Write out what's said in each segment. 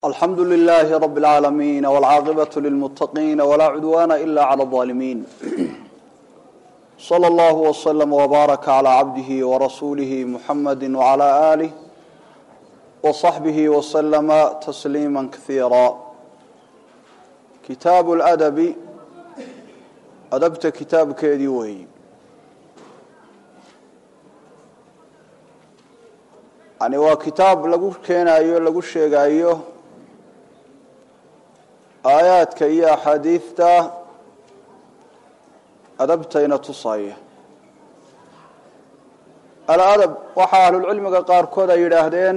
alxamdu لlh rb اlعaalamiin wاlcaaqibaة lilmutaqiin wlaa cudwana ila clى الظaalimiin slى اllah وslm وbaaraka عlى cabdihi وrasuulihi muxamadi وعlى آlih وصaxbihi وslma تsliima kahiira kitaab اladabi adabta kitaabkeedii weeyi yani waa kitaab lagu keenayo lagu sheegayo aayaadka iyo axaadiidta adabtayna tusaya aladab waxaa ahlulcilmiga qaarkood ay yidhaahdeen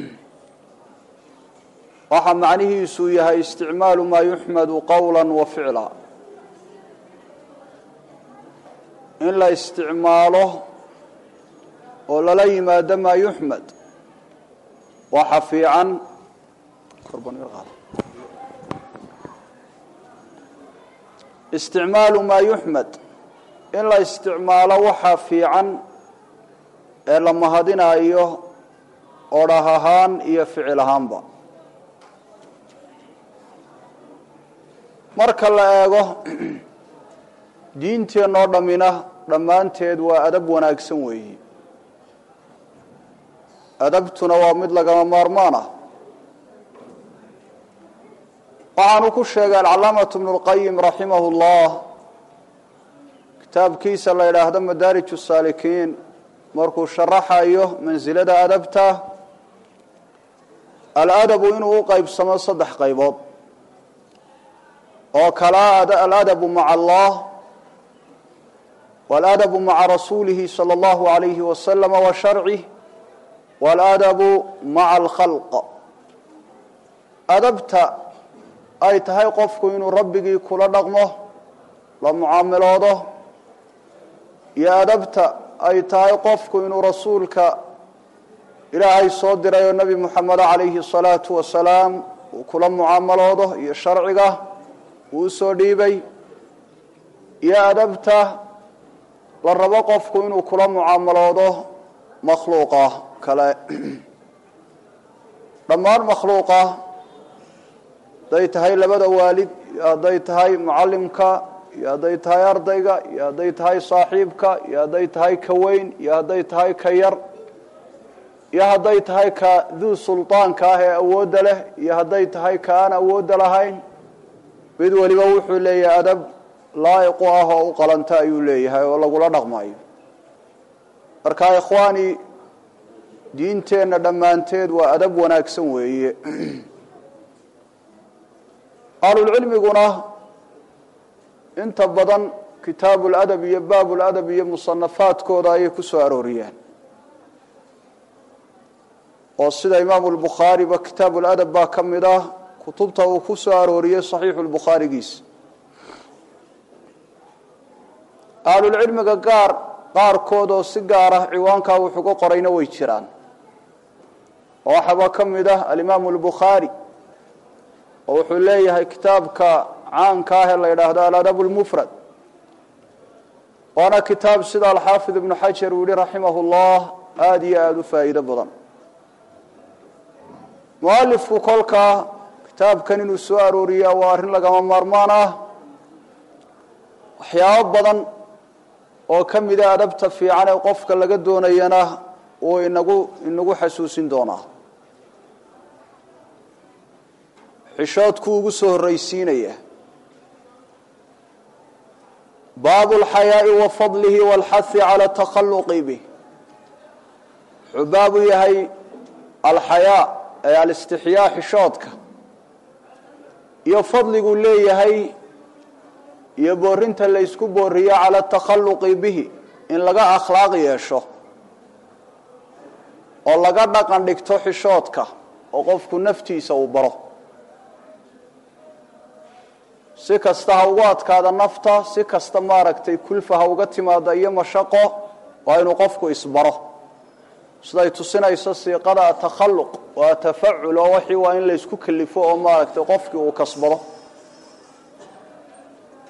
waxaa macnihiisu yahay isticmaalu maa yuxmadu qowla wa ficla in la isticmaalo oo lala yimaado maa yuxmed waxa fiican isticmaalu maa yuxmed in la isticmaalo waxa fiican ee la mahadinayo odhah ahaan iyo ficil ahaanba marka la eego diinteenoo dhammina dhammaanteed waa adab wanaagsan weeyi adabtuna waa mid lagama maarmaan ah waxaanu ku sheegay alcalaamatu bnu lqayim raximahu llah kitaabkiisa la yidhaahdo madaarij saalikiin markuu sharaxayo mansilada adabta aladabu inuu u qeybsamo saddex qaybood oo kala aladabu maca allah waladabu maca rasuulihi salى اllahu alayhi wasalama wa sharcih waladabu maca alkhalq adabta ay tahay qofku inuu rabbigii kula dhaqmo la mucaamiloodo iyo adabta ay tahay qofku inuu rasuulka ilaahay soo diray oo nebi moxamed calayhi salaatu wasalaam uu kula mucaamaloodo iyo sharciga uu usoo dhiibay iyo adabta la rabo qofku inuu kula mucaamaloodo makhluuqa kale dhammaan makhluuqa hadday tahay labada waalid iyo hadday tahay mucallimka iyo hadday tahay ardayga iyo hadday tahay saaxiibka iyo hadday tahay ka weyn iyo hadday tahay ka yar iyo hadday tahay ka duu sulطaanka ah ee awoodda leh iyo hadday tahay ka aan awoodda lahayn mid weliba wuxuu leeyahay adab laa'iqu ah oo u qalanta ayuu leeyahay oo lagula dhaqmayo marka ikhwaani diinteenna dhammaanteed waa adab wanaagsan weeye ahlulcilmiguna inta badan kitaabu ladab iyo baabu ladab iyo musanafaadkooda ayay ku soo arooriyeen oo sida imaamu lbukhaariba kitaabu ladab baa ka mid ah kutubta uu ku soo arooriyey saxiixu lbukhaarigiisa ahlulcilmiga gaar qaarkood oo si gaar ah ciwaankaa wuxuga qorayna way jiraan oo waxaaba ka mid ah alimaamu lbukhaari oo wuxuu leeyahay kitaabka caanka ah ee la yidhaahdo aladab lmufrad waana kitaab sida alxaafid ibnu xajar uu yihi raximah llah aada iyo aada u faa'iido badan mualifku kolkaa kitaabkan inuu soo arooriyaa waa arrin lagama maarmaan ah waxyaabo badan oo ka mida adabta fiican ee qofka laga doonayana uu inagu inagu xasuusin doonaa xishoodku ugu soo horraysiinaya baabu alxayaa'i wa fadlihi walxahi cala takhalluqi bih wuxuu baabu yahay alxayaa ee alistixyaa xishoodka iyo fadliguu leeyahay iyo boorinta la ysku booriyo cala takhalluqi bihi in laga akhlaaq yeesho oo laga dhaqan dhigto xishoodka oo qofku naftiisa uu baro si kasta ha ugu adkaada nafta si kasta maaragtay kulfa ha uga timaada iyo mashaqo waa inuu qofku isbaro siday tusinayso siiqada atakhalluq waa tafacul oo wixii waa in laysku kalifo oo maaragtay qofkii uu kasbado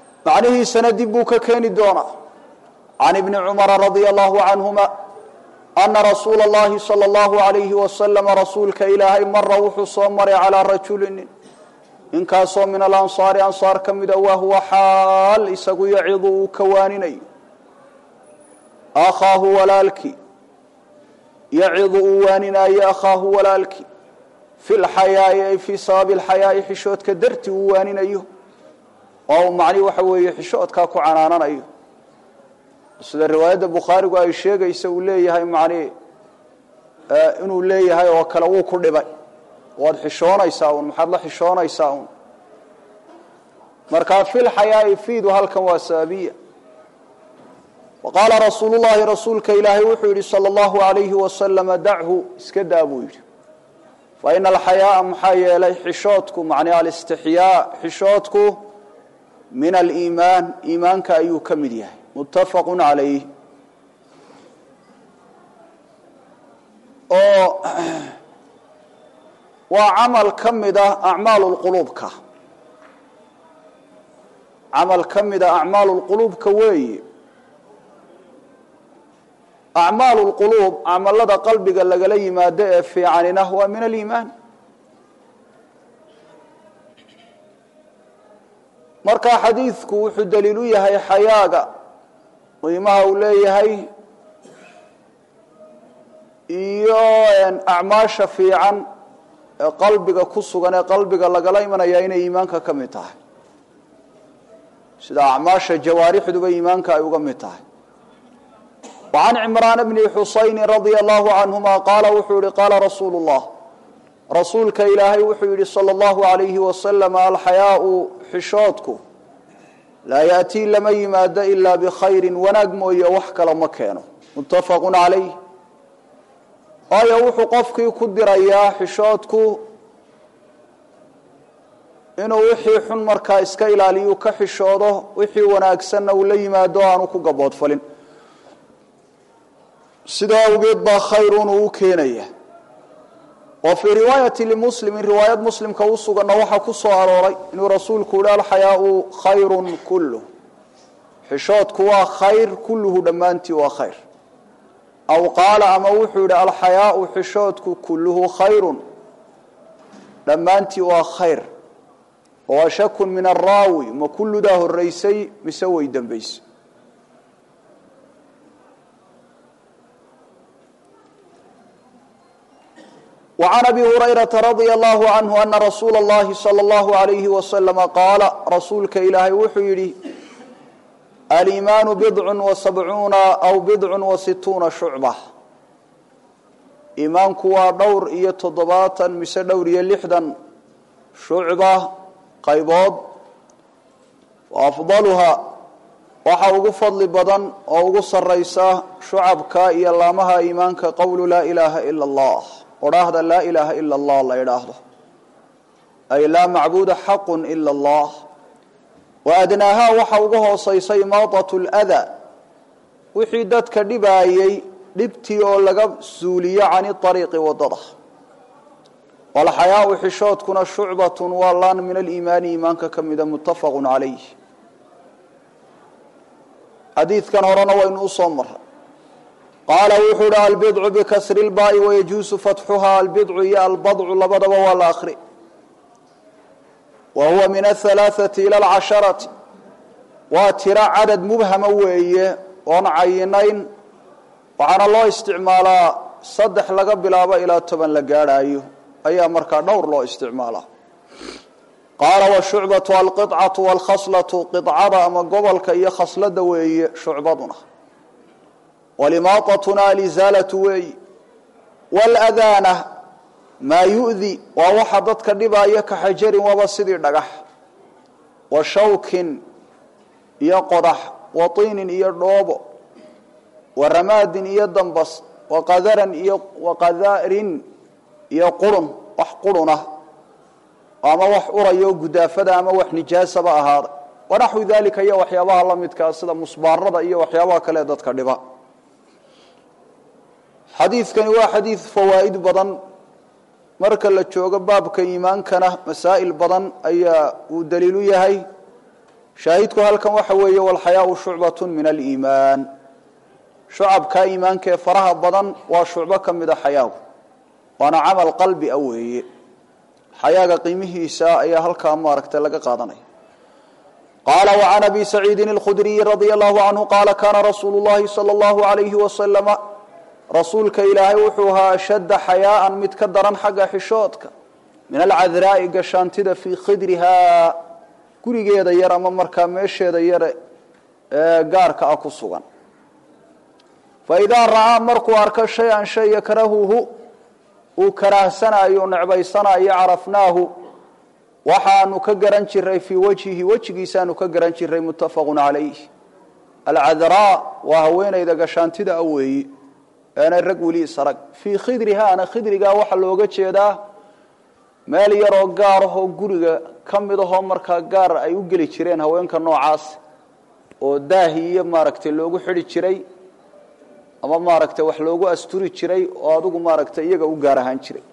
macnihiisana dib buu ka keeni doonaa can ibni cumara radia allahu canhuma ana rasuula اllahi salى اllahu alayhi wasalama rasuulka ilaahay mara wuxuu soo maray calaa rajulin ninkaasoo min alansaari ansaar ka mida wa huwa xaal isagu yacidu uu ka waaninayo akhaahu walaalkii yacidu uu waaninaayo akhaahu walaalkii fi lxayaai ay fii sababi lxayaai xishoodka dartii uu waaninayo oo uu macnihi waxa weeye xishoodkaa ku canaananayo sida riwaayadda bukhaarigu ay sheegaysa uu leeyahay macnihi inuu leeyahay oo kale wuu ku dhibay waad xishoonaysaa un maxaad la xishoonaysaa un markaa fi lxayaai fiidu halkan waa sababiya wa qaala rasuulu llahi rasuulka ilaahay wuxuu yidhi sala allahu alayhi wasalama dachu iska daa buu yidhi fa ina alxayaaa maxaa yeelay xishoodku macnii alistixyaa xishoodku min aliimaan iimaanka ayuu ka mid yahay muttafaqu calayh oo waa camal ka mid ah acmaalu lquluubka camal ka mid a acmaalu lquluubka weeye acmaalu lquluub camalada qalbiga lagala yimaado ee fiicanina waa min aliimaan marka xadiidku wuxuu daliil u yahay xayaaga qiimaha uu leeyahay iyo acmaasha fiican ee qalbiga ku sugan ee qalbiga lagala imanaya inay iimaanka ka mid tahay sida acmaasha jawaarixduba iimaanka ay uga mid tahay وعن عمران بن حuسaين رضي الله عنهma qاala wuxuu yihi qاala رasuul الlah rasuulka ilaahay wuxuu yihi slى الlaه عaليهi وasلم alxayaaءu xishoodku laa yأtii lama yimaado إila bkhayri wanaag mooye wax kale ma keeno متafq عalayh waayo wuxuu qofkii ku dirayaa xishoodku inuu wixii xun markaa iska ilaaliyu ka xishoodo wixii wanaagsanna uu la yimaado aanu ku gaboodfalin sidaa awgeed baa khayrun uu u keenaya wa fii riwaayati limuslimin riwaayad muslimka u suganna waxaa ku soo arooray inuu rasuulku yihi alxayaau khayrun kulluh xishoodku waa khayr kulluhu dhammaantii waa khayr aw qaala ama wuxuu yidhi alxayaau xishoodku kulluhu khayrun dhammaantii waa khayr oo shakun min araawi ma kulludaa horeysay mise way dembaysay وعن أبي هريرة رضي الله عنه أن رsuuل اللhi صلى الله عليه وسلم qاaل rasuulka ilaahay wuxuu yihi الإيmاaن بضع وسبعuuنa أو بضع وستuuنa شhuعبة iimaanku waa dhowr iyo toddobaatan mise dhowr iyo lixdan shucba qaybood وأfضلha waxa ugu fadli badan oo ugu saraysa shucabka iyo laamaha iimaanka qowlu laa إلaha إلا الله odhaahda laa ilaaha ila allah la idhaahdo ay laa macbuuda xaqu ila allah wa adnaahaa waxa uga hoosaysa imaadat ldaa wixii dadka dhibaayey dhibtii oo laga suuliyo cani ariiqi wadada walxayaau xishoodkuna shucbatun waa laan min aliimaani iimaanka ka mida muttafaqu calayh xadiidkan horena waynu usoo maray qaala wuxuu hi albidcu bikasri lbaai wayajuusu fatxuha albidcu iyo albadcu labadaba waa la akri wa huwa min ahalaaثati ila alcasharati waa tiro cadad mubhama weeye oon cayinayn waxaana loo isticmaalaa saddex laga bilaabo ilaa toban la gaadhaayo ayaa markaa dhowr loo isticmaalaa qaala washucbatu alqiطcatu wاlkhaslatu qicada ama gobolka iyo khaslada weeye shucbaduna walimaatatuna alizaalatu weeyi wاladaana maa yu'di waa waxa dadka dhibaayo ka xajarin waba sidii dhagax wa shawkin iyo qodax wa tiinin iyo dhoobo wa ramaadin iyo dambas wa qadaran iyo waqadarin iyo qurun wax qurunah ama wax urayo gudaafada ama wax nijaasaba ahaaday wanaxwi dalika iyo waxyaabaha la midkaa sida musbaarada iyo waxyaabaha kale dadka dhiba xadiidkani waa xadiid fawaa'id badan marka la joogo baabka iimaankana masaa'il badan ayaa uu daliil u yahay shaahidku halkan waxa weeye walxayaau shucbat min aliimaan shucabka iimaanka ee faraha badan waa shucbo ka mid a xayaagu waana camal qalbi a weeye xayaaga qiimihiisa ayaa halkaa maaragtay laga qaadanaya qaala wacan abi saciidin alkhudriyi radia allahu canhu qaala kaana rasuulu llahi sala allahu alayhi wasalama rasuulka ilaahay wuxuu ahaa ashadda xayaaan mid ka daran xagga xishoodka min alcadraa'i gashaantida fii khidrihaa gurigeeda yar ama markaa meesheeda yare ee gaarka ah ku sugan fa idaa ra'aa markuu arko shay-an shay yakrahuhu uu karaahsanayo o necbaysanayo carafnaahu waxaanu ka garan jiray fii wajhihi wejigiisaanu ka garan jiray muttafaqun calayh alcadraa waa haweenayda gashaantida a weeyi eenay rag weli isarag fii khidrihaana khidrigaa waxaa looga jeedaa meel yaroo gaar ahoo guriga ka mid ahoo markaa gaar ay u geli jireen haweenka noocaas oo daahi iyo maaragtay loogu xidhi jiray ama maaragtay wax loogu asturi jiray oo adigu maaragtay iyaga u gaar ahaan jiray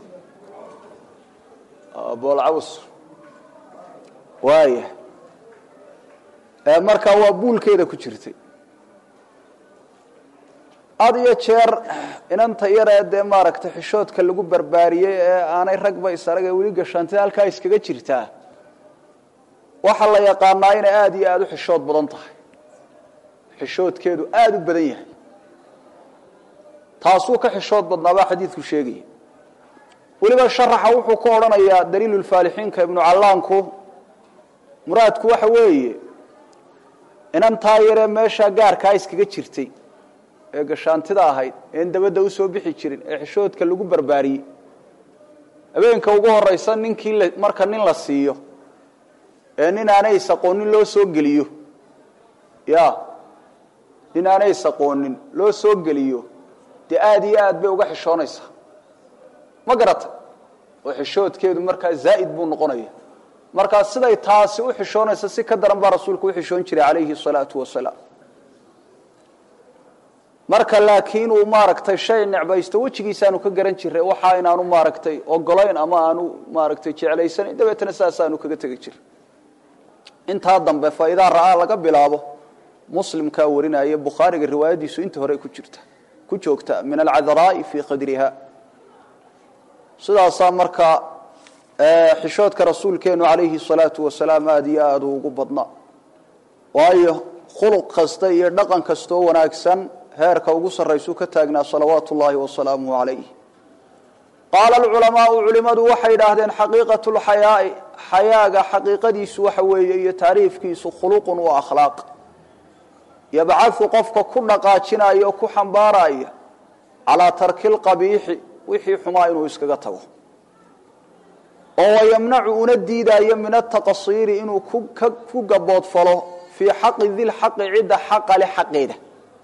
boolcaws waaya markaa waa buulkeeda ku jirtay had iyo jeer inanta yaree dee maaragtay xishoodka lagu barbaariyey ee aanay ragba isarag ee weli gashaantida halkaa iskaga jirtaa waxaa la yaqaanaa inay aada iyo aada u xishood badan tahay xishoodkeedu aada u badan yahay taasuu ka xishood badnaabaa xadiidku sheegaya weliba sharaxa wuxuu ku odhanayaa daliilulfaalixiinka ibnu callaanku muraadku waxa weeye inantaa yaree meeshaa gaarkaa iskaga jirtay ee gashaantida ahayd een dabadda usoo bixi jirin ee xishoodka lagu barbaariyey habeenka ugu horeysa ninkii marka nin la siiyo ee nin aanay isaqoonin loo soo geliyo ya nin aanay isaqoonin loo soo geliyo dee aada iyo aad bay uga xishoonaysaa ma garata oo xishoodkeedu markaa zaa'id buu noqonaya markaa siday taasi u xishoonaysa si ka daran baa rasuulku u xishoon jiray calayhi salaatu wasalaam marka laakiin uu maaragtay shay necbaysto wejigiisaanu ka garan jiray waxa inaanu maaragtay ogolayn ama aanu maaragtay jeclaysanayn dabeetana saasaanu kaga tegi jiray intaa dambe fa idaa ra'aa laga bilaabo muslimkaa warinaya bukhaariga riwaayadiisu inta hore ku jirta ku joogta min alcadraa'i fii qadriha sidaasaa markaa xishoodka rasuulkeenu calayhi salaatu wasalaam aada iyo aada ugu badnaa waayo khuluq kasta iyo dhaqan kastoo wanaagsan heerka ugu sarraysuu ka taagnaa salawaatu ullaahi wasalaamuhu calayh qaala alculamaau culimmadu waxay yidhaahdeen xaqiiqatu lxayaai xayaaga xaqiiqadiisu waxa weeye iyo taariifkiisu khuluqun wa akhlaaq yabcadu qofka ku dhaqaajinaya oo ku xambaaraya calaa tarki lqabiixi wixii xumaa inuu iskaga tago oo wayamnacu una diidaayo min ataqasiiri inuu ku gaboodfalo fii xaqi dilxaqi cidda xaqa le xaqeeda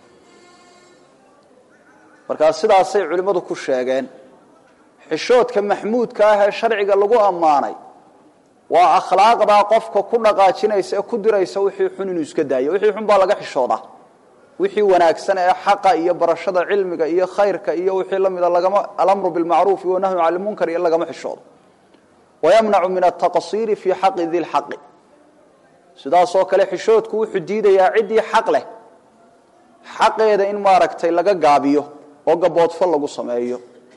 markaa sidaasay culimmadu ku sheegeen xishoodka maxmuudka ah ee sharciga lagu ammaanay waa akhlaaqdaa qofka ku dhaqaajinaysa ee ku diraysa wixii xun inuu iska daayo wixii xun baa laga xishoodaa wixii wanaagsan ee xaqa iyo barashada cilmiga iyo khayrka iyo wixii la mida lagama alamru bilmacruufi wanahyu cani lmunkar iyo lagama xishoodo wayamnacu min ataqasiiri fii xaqi di lxaqi sidaasoo kale xishoodku wuxuu diidayaa ciddii xaq leh xaqeeda in maaragtay laga gaabiyo oo gaboodfo lagu sameeyo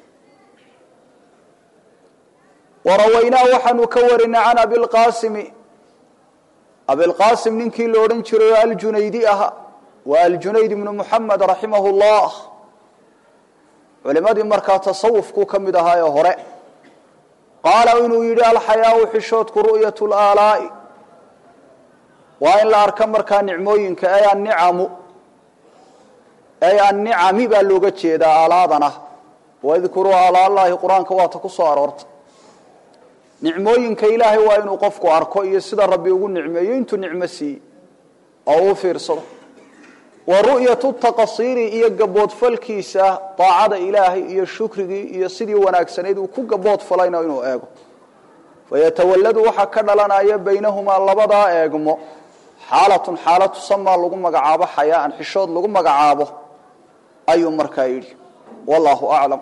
warawaynaa waxaanu ka warinay can abilqaasimi abilqaasim ninkii la odhan jiray oo aljunaydi aha waa aljunayd ibnu muxamed raximahu llah culimadii markaa tasawufkuu ka mid ahaa ee hore qaala inuu yidhi alxayaau xishoodku ru'yat laalaai waa in la arka markaa nicmooyinka ay annicamu ay annicami baa looga jeedaa aalaadana wadkuruu aalaallahi qur-aanka waata ku soo aroorta nicmooyinka ilaahay waa inuu qofku arko iyo sida rabbi ugu nicmeeyo intuu nicmo siiyey oo uu fiirsado wa ru'yatu taqasiiri iyo gaboodfalkiisa daacada ilaahay iyo shukrigii iyo sidii wanaagsanayd uu ku gaboodfalayna inuu eego fayatawalladu waxaa ka dhalanaya baynahumaa labadaa eegmo xaalatun xaala tusamaa lagu magacaabo xayaaan xishood lagu magacaabo ayuu markaa yidhi wallaahu aclam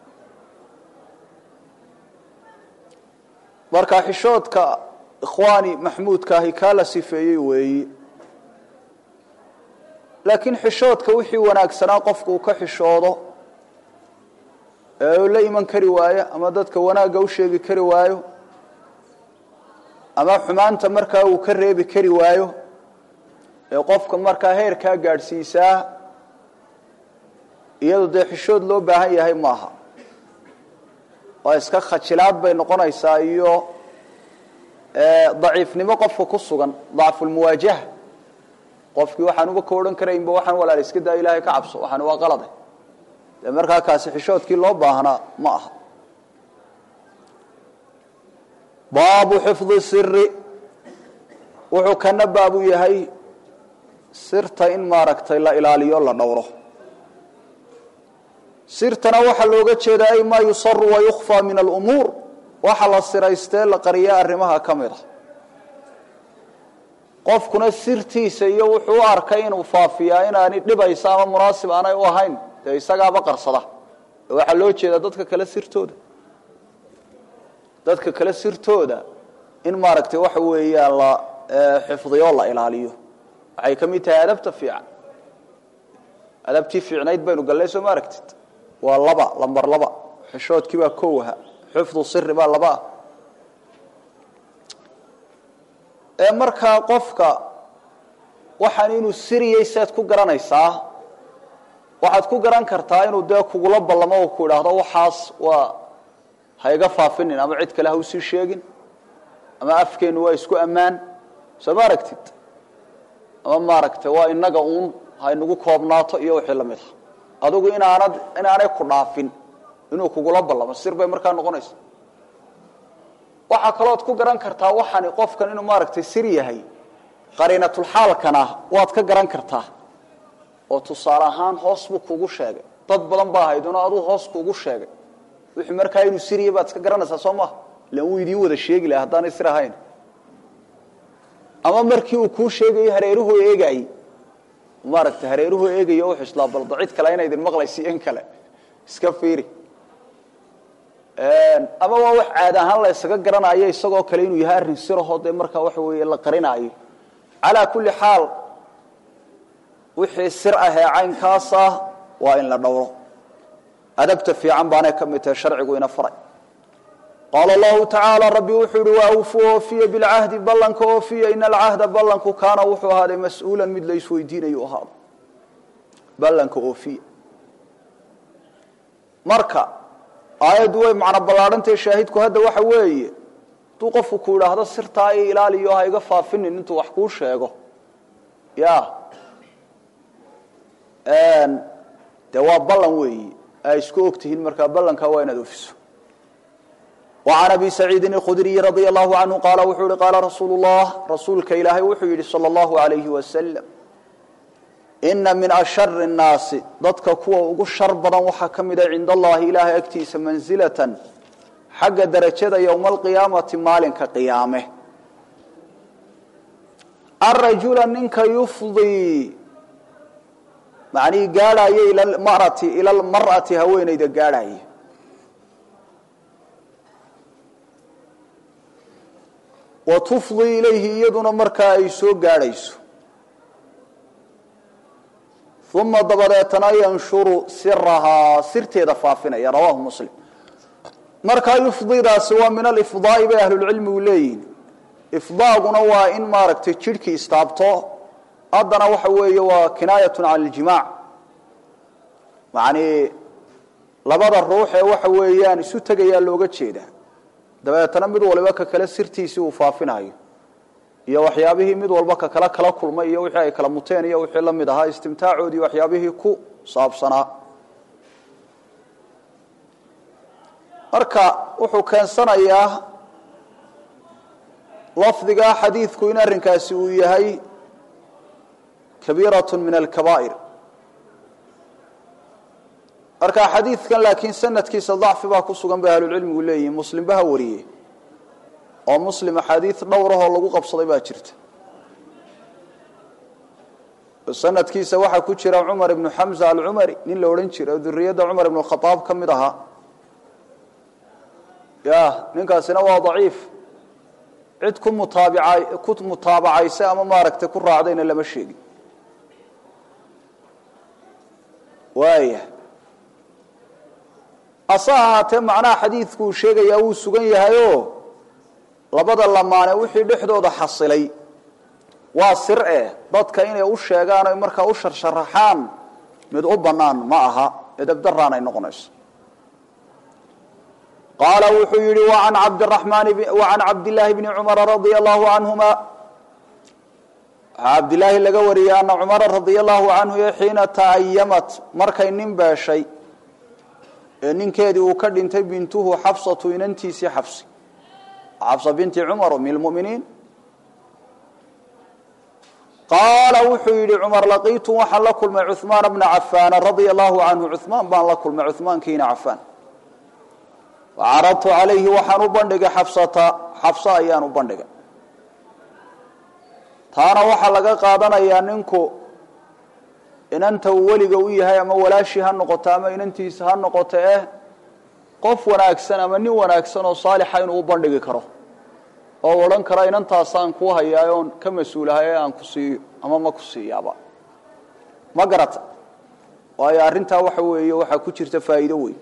marka xishoodka ikhwaani maxmuudka ahi kaa la sifeeyey weeyi laakiin xishoodka wixii wanaagsanaa qofku uu ka xishoodo ee uu la iman kari waayo ama dadka wanaagga u sheegi kari waayo ama xumaanta markaa uu ka reebi kari waayo ee qofka markaa heerkaa gaadhsiisaa iyadu dee xishood loo baahan yahay maaha waa iska khajilaad bay noqonaysaa iyo daciifnimo qofka ku sugan dacfulmuwaajaha qofkii waxaan uba ka odhan karaynba waxaan walaal iska daa ilaahay ka cabso waxaan waa qalade dee markaa kaasi xishoodkii loo baahnaa ma aha baabu xifdi siri wuxuu kana baabu yahay sirta in maaragtay la ilaaliyo la dhowro sirtana waxaa looga jeedaa ay maa yusaru wayukfaa min alumuur waxa la siraystee la qariya arrimaha ka mid a qofkuna sirtiisa iyo wuxuu u arkay inuu faafiyaa inaani dhibaysa ama munaasib aanay u ahayn dee isagaaba qarsada waxaa loo jeedaa dadka kale sirtooda dadka kale sirtooda in maaragtay waxa weeyaan la xifdiyo la ilaaliyo waxay ka mid tahay adabta fiican adabtii fiicnayd baynu gallay soo ma aragtid waa laba lambar laba xishoodkii baa kowaha xifdu siri baa laba ah ee markaa qofka waxaan inuu siriyey saad ku garanaysaa waxaad ku garan kartaa inuu dee kugula ballamo oo ku idhaahdo waxaas waa ha iga faafinin ama cid kale ha usii sheegin ama afkeennu waa isku ammaan soo ma aragtid ama maaragtay waa inaga uun ha inagu koobnaato iyo wixii lamid ah adigu inaanad inaanay ku dhaafin inuu kugula ballamo sir bay markaa noqonaysa waxaa kalooad ku garan kartaa waxani qofkan inuu maaragtay sir yahay qariinatulxaalkana waad ka garan kartaa oo tusaale ahaan hoos buu kugu sheegay dad badan baa ahayd inuu aduu hoos kuugu sheegay wixii markaa inuu sir yahay baad iska garanaysaa soo maha ilan wuu idiin wada sheegi laha haddaanay sir ahayn ama markii uu kuu sheegayo hareeruhu eegayey maaragtay hareeruhu eegayo u xuslaa balda cid kale ina idin maqlaysi in kale iska fiiri ama waa wax caad ahaan la ysaga garanayo isagoo kale inuu yahay arrin sirahoo dee markaa waxa weeye la qarinaayo calaa kulli xaal wixii sir ah ee caynkaas ah waa in la dhowro adabta fiican baanay ka mid tahay sharcigu ina faray qaala allahu tacaala rabbi wuxuu yihi waa awfu oofiya bilcahdi ballanka oofiya ina alcahda ballanku kaana wuxuu ahaaday mas-uulan mid la isweydiinayu ahaado ballanka oofiya marka aayaddu way macno ballaadhantahe shaahidku hadda waxa weeye hadduu qofku ku idhaahdo sirtaa i ilaaliyo ha iga faafinin intuu wax kuu sheego ya dee waa ballan weeyi ay isku og tihiin markaa ballankaa waa inaad oofiso وعن أبي سعيد الخdري رضي الله عنه قال wuxuu hi قاaل رsuuل اللh rasuulka ilaahay wuxuu yihi slى الله عليه وسلم إنa min أشhر الناasi dadka kuwa ugu shar badan waxaa ka mida cind الlahi ilaahay agtiisa manزilaة xagga darajada yومa القiyaamaةi maalinka qiyaame الرajuلa ninka yufضي manii gaadhayo ilى اmarأaةi haweenayda gaadhaya watufdi ilayhi iyaduna markaa ay soo gaadhayso uma dabadeetana yanshuru sirahaa sirteeda faafinaya rawaahu muslim markaa yufdidaasi waa min alifdaai bay ahlulcilmigu leeyihin ifdaaguna waa in maaragtay jidhkii istaabto haddana waxa weeye waa kinaayatu can اljimaac yani labada ruux ee waxa weeyaan isu tegayaa looga jeedaa dabeetana mid waliba ka kale sirtiisii uu faafinayo iyo waxyaabihii mid walba ka kale kala kulmay iyo wixii ay kala muteen iyo wixii la mid ahaa istimtaacoodii waxyaabihii ku saabsanaa marka wuxuu keensanayaa lafdigaa xadiidku in arrinkaasi uu yahay kabiiraة min alkabaa'ir marka xadiidkan laakiin sanadkiisa dacfi baa ku sugan bay ahlulcilmigu leeyihin muslim ba ha wariye oo muslim axaadiid dhowrahoo lagu qabsaday baa jirta sanadkiisa waxaa ku jira cumar ibnu xamza alcumari nin la odhan jira oo duriyadda cumar ibnu khaaab ka mid ahaa ya ninkaasina waa daciif cid ku mutaabica ku mutaabacaysa ama maaragtay ku raacdayna lama sheegin waaya ase ahaatee macnaha xadiidku uu sheegayaa wuu sugan yahayoo labada lamaane wixii dhexdooda xasilay waa sir eh dadka inay u sheegaan oy markaa u sharsharaxaan mid u bannaan ma aha edabdaraan ay noqonayso qaala wuxuu yihi waan cabdiramaan wacan cabdillaahi bni cumara radia allahu canhuma waxaa cabdilaahi laga wariyey ana cumara radia allahu canhu iyo xiina ta'ayamat markay nin beeshay ee ninkeedii uu ka dhintay bintuhu xabsatu inantiisii xabsi xabsa binti cumar um lmuminiin qaala wuxuu yidhi cumar laqiitu waxaan la kulmay cuhmaana bna cafaana radia allahu canhu cuhmaan baan la kulmay cuhmaankiina cafaan facaradtu calayhi waxaan u bandhigay xabsata xabso ayaan u bandhigay taana waxaa laga qaadanayaa ninku inanta uu weliga u yahay ama walaashii ha noqoto ama inantiisa ha noqoto eh qof wanaagsan ama nin wanaagsan oo saalixa inuu u bandhigi karo oo odhan kara inantaasaan kuu hayaa oon ka mas-uulahay ee aan ku siiyo ama ma ku siiyaaba ma garata waayo arrintaa waxa weeye waxaa ku jirta faa'iido weyn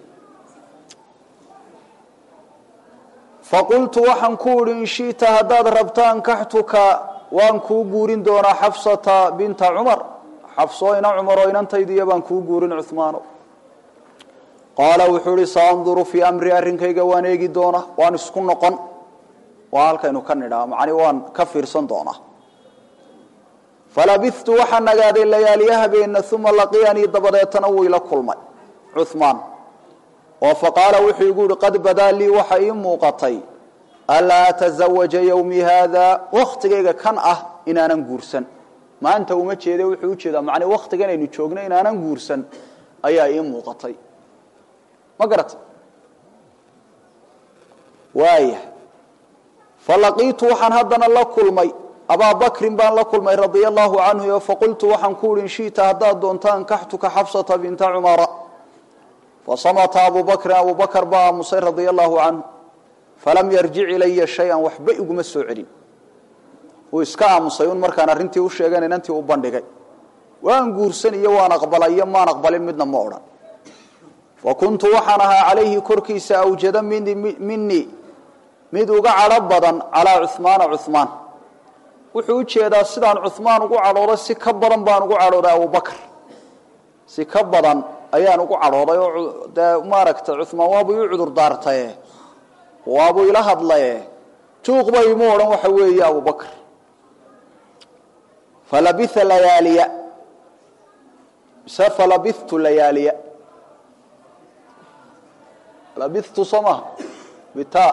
faqultu waxaan ku idhi in shi'ta haddaad rabta ankaxtuka waan kuu guurin doonaa xafsata binta cumar xafsoo ina cumar oo inantaydiiyo baan kuu guurin cuhmaano qaala wuxuu ihi saanduru fii amri arrinkayga waan eegi doonaa waan isku noqon waa halkaynu ka nidhaa macni waan ka fiirsan doonaa falabitu waxaan nagaaday layaaliya habeena uma laqiyanii dabadeetana wuu ila kulmay cuhmaan oo faqaala wuxuu igu yihi qad badaa lii waxa ii muuqatay alaa atazawaja yowmi haada waktigayga kan ah inaanan guursan maanta uma jeede wuxuu ujeedaa macni waktigan aynu joogno inaanan guursan ayaa ii muuqatay ma garata waaya falaqiitu waxaan haddana la kulmay abaa bakrin baan la kulmay radia allahu canhu o faqultu waxaan ku uhi in shi'ta haddaad doonto ankaxtuka xabsata binta cumara fasamata abu bakrin abu bakr baa aamusay radia allahu canhu falam yarjic ilaya shay-an waxba iguma soo celin uu iska aamusay un markaan arrintii u sheegan inantii u bandhigay waan guursan iyo waan aqbalay iyo maan aqbalin midna ma odhan fa kuntu waxaan ahaa calayhi korkiisa awjada minii mid uga cadho badan calaa cuhmaana cuhmaan wuxuu u jeedaa sidaan cuhmaan ugu cadhooday si ka badan baan ugu cadhooday abubakr si ka badan ayaan ugu cadhooday oo dee maaragtay cuhmaan waabuu ii cudur daartaye waabuu ila hadlaye juuqba imu odhan waxa weeye abubakr falabitha layaaliya mise falabitu layaaliya labitu soo maha bita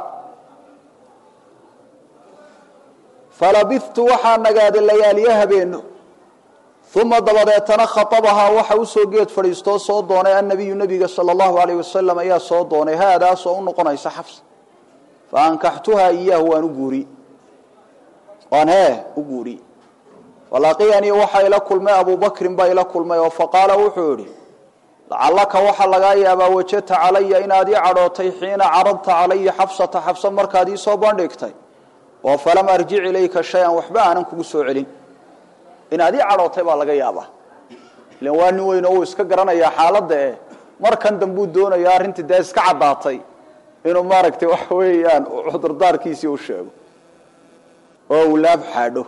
falabitu waxaa nagaaday layaaliye habeeno uma dabadeetana khaabahaa waxa usoo geed fadhiistoo soo doonay annabiyu nabiga sala allahu alayh wasalam ayaa soo doonay haadaasoo u noqonaysa xafsa faankaxtuhaa iyaahu waan u guuri waan hee u guuri falaqiyanii waxaa ila kulmay abu bakrin baa ila kulmay oo faqaala wuxuu idhi lacallaka waxaa lagaa yaabaa wajadta calaya inaad ii cadhootay xiina caradta calaya xabsata xabsa markaad ii soo bandhigtay oo falam arjic ilayka shay-an waxba aanan kugu soo celin inaad ii cadhootay baa laga yaabaa ilan waa nin weyn oo uu iska garanayaa xaaladda eh markan dambuu doonaya arrintii dee iska caddaatay inuu maaragtay waxa weeyaan cudurdaarkiisii u sheego oo uu laab xaadho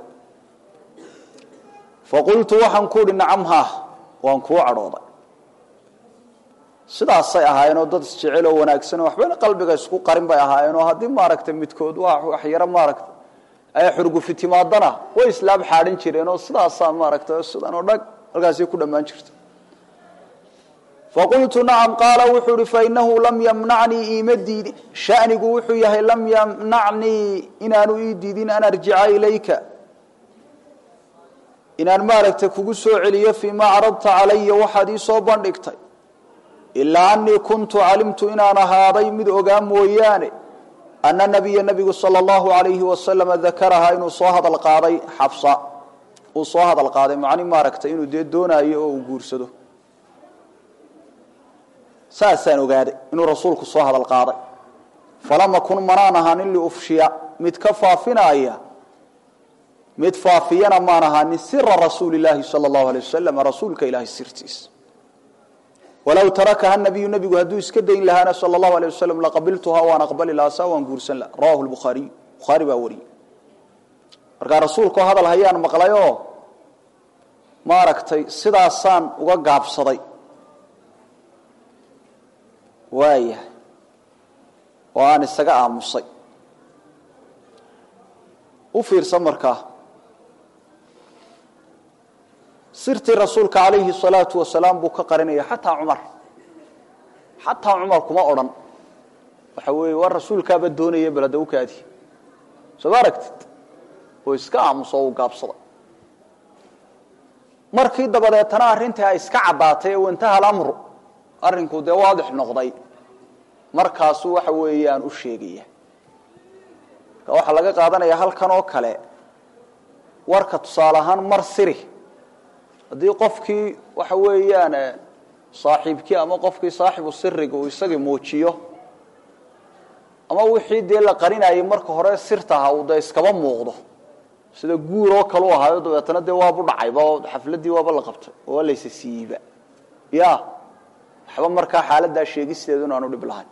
faqultu waxaan ku uhi nacam haa waan kuu cadhooday sidaasay ahaayeenoo dad isjecel oo wanaagsanoo waxbana qalbiga isku qarin bay ahaayeenoo haddii maaragtay midkood wax yaro maaragtay ay xurgufi timaadana way islaab xaadhin jireenoo sidaasaa maaragtay sidan oo dhag halkaasay ku dhammaan jirta faqultu nacam qaala wuxuu ihi fainahu lam yamnacnii iima diidin shanigu wuxuu yahay lam yamnacnii inaanu ii diidin an arjica ilayka inaan maaragtay kugu soo celiyo fii ma caradta calaya waxaad ii soo bandhigtay ilaa anii kuntu calimtu inaan ahaaday mid ogaa mooyaane ana nabiya nabigu sala allahu alayhi wasalama dakarahaa inuu soo hadal qaaday xabsa uu soo hadal qaaday macni maaragtay inuu dee doonaayo oo uu guursado saasaan ogaaday inuu rasuulku soo hadal qaaday falama kun manaan ahaanin liufshiya mid ka faafinaaya mid faafiyana maan ahaanin sira rasuuli laahi sala allahu alay wasalam rasuulka ilaahay sirtiisa walow tarakaha nabiyu nabigu hadduu iska dayn lahaana sala allahu alay wasalam laqabiltuhaa waan aqbali lahaa saa waan guursan laha rawahu lbukhaariy bukhaari baa wariyey markaa rasuulkao hadal hayaan maqlay oo maaragtay sidaasaan uga gaabsaday waayahay oo aan isaga aamusay u fiirsan markaa sirtii rasuulka calayhi salaatu wasalaam buu ka qarinaya xataa cumar xataa cumar kuma odhan waxa weeye waa rasuulkaaba doonaya bal hadda u kaadi soo ma aragtid oo iska aamuso oo u gaabsaday markii dabadeetana arrintii ay iska caddaatay ee wantaha alamru arrinku dee waadix noqday markaasuu waxa weeyaan u sheegaya marka waxaa laga qaadanaya halkan oo kale warka tusaale ahaan mar siri haddii qofkii waxa weeyaan saaxiibkii ama qofkii saaxibu siriga uu isagii muujiyo ama wixii dee la qarinayay marka hore sirtaha uu dee iskaba muuqdo sida guur oo kale u ahaayo dabeetana dee waabu dhacayba oo xafladdii waaba la qabtay oo waa laysa siiyeyba ya waxba markaa xaaladdaa sheegisteedu in aanu dhib lahayn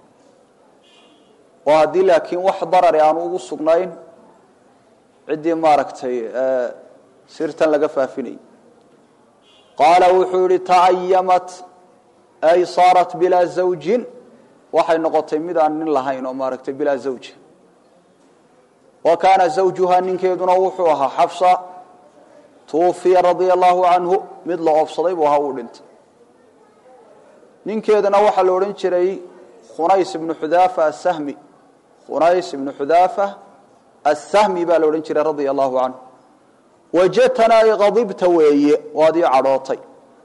oo haddii laakiin wax darari aanu ugu sugnayn ciddii maaragtay sirtan laga faafinayay qaala wuxuu yihi ta'ayamat ay saarat bilaa zawjin waxay noqotay mid aan nin lahayn oo maaragtay bilaa zawja wa kaana zawjuhaa ninkeeduna wuxuu ahaa xafsa tuufiya radia allahu canhu mid la oobsaday buu ahaa uu dhintay ninkeedana waxaa la odhan jiray khunays ibnu xudaafa asahmi khunays ibnu xudaafa asahmi baa la odhan jiray radia allahu canhu wajatana ay qadibta weeye waad ii cadhootay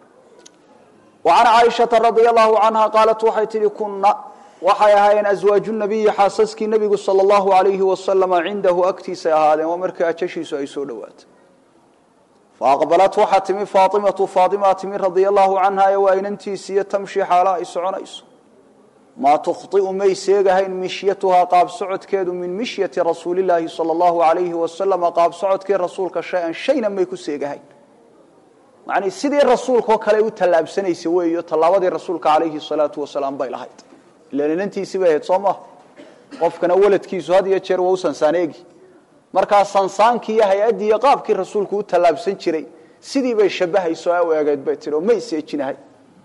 wa can caaishata radia allahu canha qaalat waxay tihi kunna waxay ahaayeen aswaaju nabiyi xaasaskii nebigu sala allahu alayhi wasalama cindahu agtiisay ahaadeen waa markii ajashiisu ay soo dhowaatay faaqbalat waxaa timi faaimatu faaimaa timi radia allahu canha ee waa inantiisiiyo tamshi xaala ay soconayso maa tukhطi'u may seegahayn mishyatuhaa qaab socodkeedu min mishyati rasuulillaahi sala allahu alayhi wasalama qaab socodkii rasuulka shay-an shayna may ku seegahayn macnii sidii rasuulkaoo kale u tallaabsanaysa weeyo tallaabadii rasuulka calayhi salaatu wasalaam bay lahayd ilan inantiisii bay ahayd soo maha qofkana waladkiisu had iyo jeer waa u sansaaneegi markaa sansaankii iyo hay-addii iyo qaabkii rasuulku u tallaabsan jiray sidii bay shabahayso u eegeyd bay tihi oo may seejinahay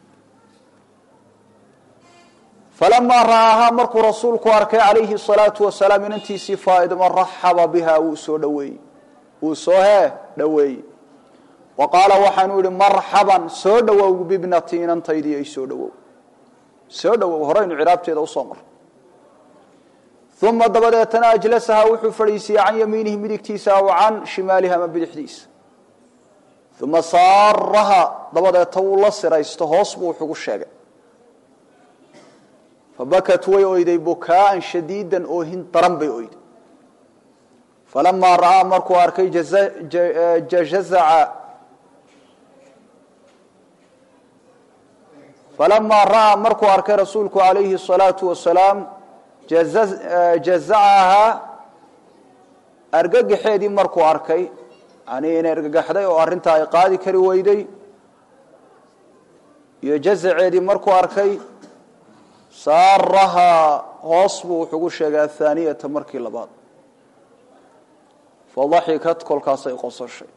falamaa ra'aahaa markuu rasuulku arkay calayhi salaatu wasalaam inantiisii faaidma raxaba biha wuu soo dhaweeyey wuu soo hee dhoweeyey wa qaala waxaanu yihi marxaban soo dhowow bibnati inantaydii ay soo dhowow soo dhowow horeynu ciraabteeda usoo mar uma dabadeetana ajlasahaa wuxuu fadhiisiiyey can yamiinihi midigtiisa aw can shimaalihi ama bidixdiisa uma saaraha dabadeeta wuu la siraysto hoos buu wuxugu sheegay fabakat way oyday bukaaan shadiidan oohin daran bay oyday falamaa ra'aa markuu arkay jazaca falamaa ra'aa markuu arkay rasuulku calayhi الsalaatu wasalaam jazacahaa argagaxeedii markuu arkay yani inay argagaxday oo arrintaa ay qaadi kari weyday iyo jazaceedii markuu arkay saarahaa hoos buu wuxugu sheegay athaaniyata markii labaad fadaxikat kolkaasay qososhay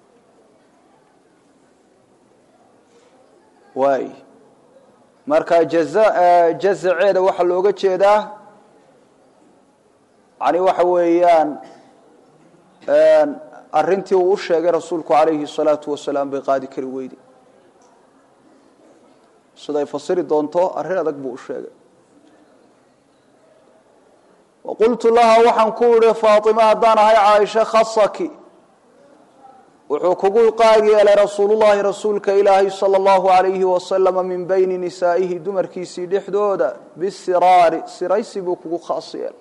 waay marka jazaceeda waxaa looga jeedaa yani waxa weeyaan arintii uu u sheegay rasuulku calayhi الsalaatu wasalaam bay qaadi kari weyday siday fasiri doonto arrin adag buu u sheegay waqultu laha waxaan ku idhi faaطima haddaan ahay caaisha khasaki wuxuu kugu qaag yeelay rasuulullahi rasuulka ilaahay salى اllahu alayhi wasalama min bayni nisaa'ihi dumarkiisii dhexdooda bisiraari siraysi buu kugu khaas yeelay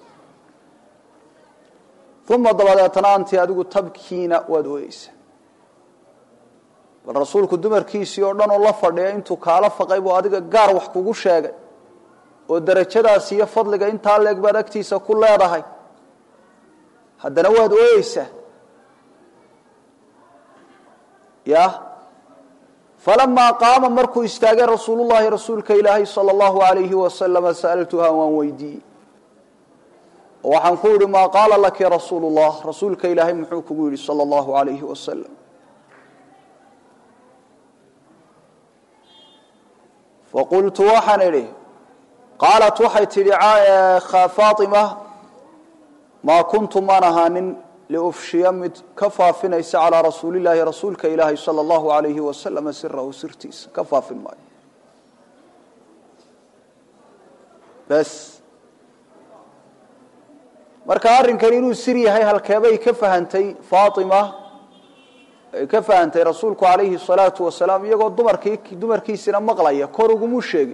uma dabadeetana anti adigu tabkiina waad ooyeysaa bal rasuulku dumarkiisii oo dhan oo la fadhiya intuu kaala faqay buu adiga gaar wax kugu sheegay oo darajadaas iyo fadliga intaa leeg baad agtiisa ku leedahay haddana waad ooyeysaa ya falamaa qaama markuu istaagay rasuulu llahi rasuulka ilaahay sala allahu alayhi wasalama sa'altuha waan weydiiyey waxaan ku yihi maa qaala laki rasuulu llah rasuulka ilaahay muxuu kugu yidhi sala allahu alayhi wasalam faqultu waxaan idhi qaalat waxay tidhi faatima maa kuntu maan ahaanin liufshiya mid ka faafinaysa calaa rasuulillaahi rasuulka ilaahi sala allahu alayhi wasalama sirahu sirtiisa ka faafin maayo bes marka arrinkan inuu sir yahay halkeebay ka fahantay faatima ay ka fahantay rasuulku calayhi salaatu wasalaam iyagoo dumarkii dumarkiisina maqlaya kor ugumuu sheegin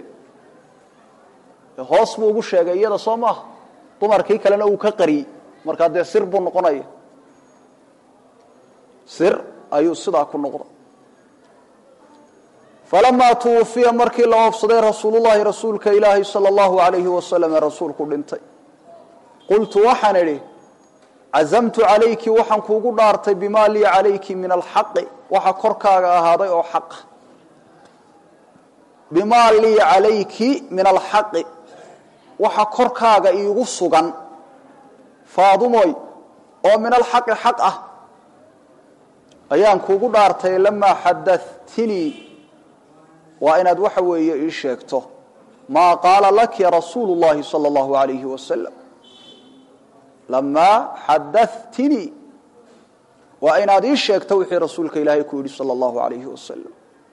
hoos buu ugu sheegay iyada soo maaha dumarkii kalena uu ka qariyey markaa dee sir buu noqonaya sir ayuu sidaa ku noqday falamaa tuwufiya markii la oofsaday rasuulullahi rasuulka ilaahi sala allahu alayhi wasalam ee rasuulku dhintay qultu waxaan idhi cazamtu calayki waxaan kuugu dhaartay bimaa lii calayki min alxaqi waxa korkaaga ahaaday oo xaqa bimaa lii calayki min alxaqi waxa korkaaga iigu sugan faadumoy oo min alxaqi xaq ah ayaan kuugu dhaartay lamaa xadatinii waa inaad waxa weeye ii sheegto maa qaala laki rasuulu llahi sala allahu alayhi wasalam lamaa xadatinii waa inaad ii sheegto wixii rasuulka ilaahay ku yidhi sala allahu alayhi wasalam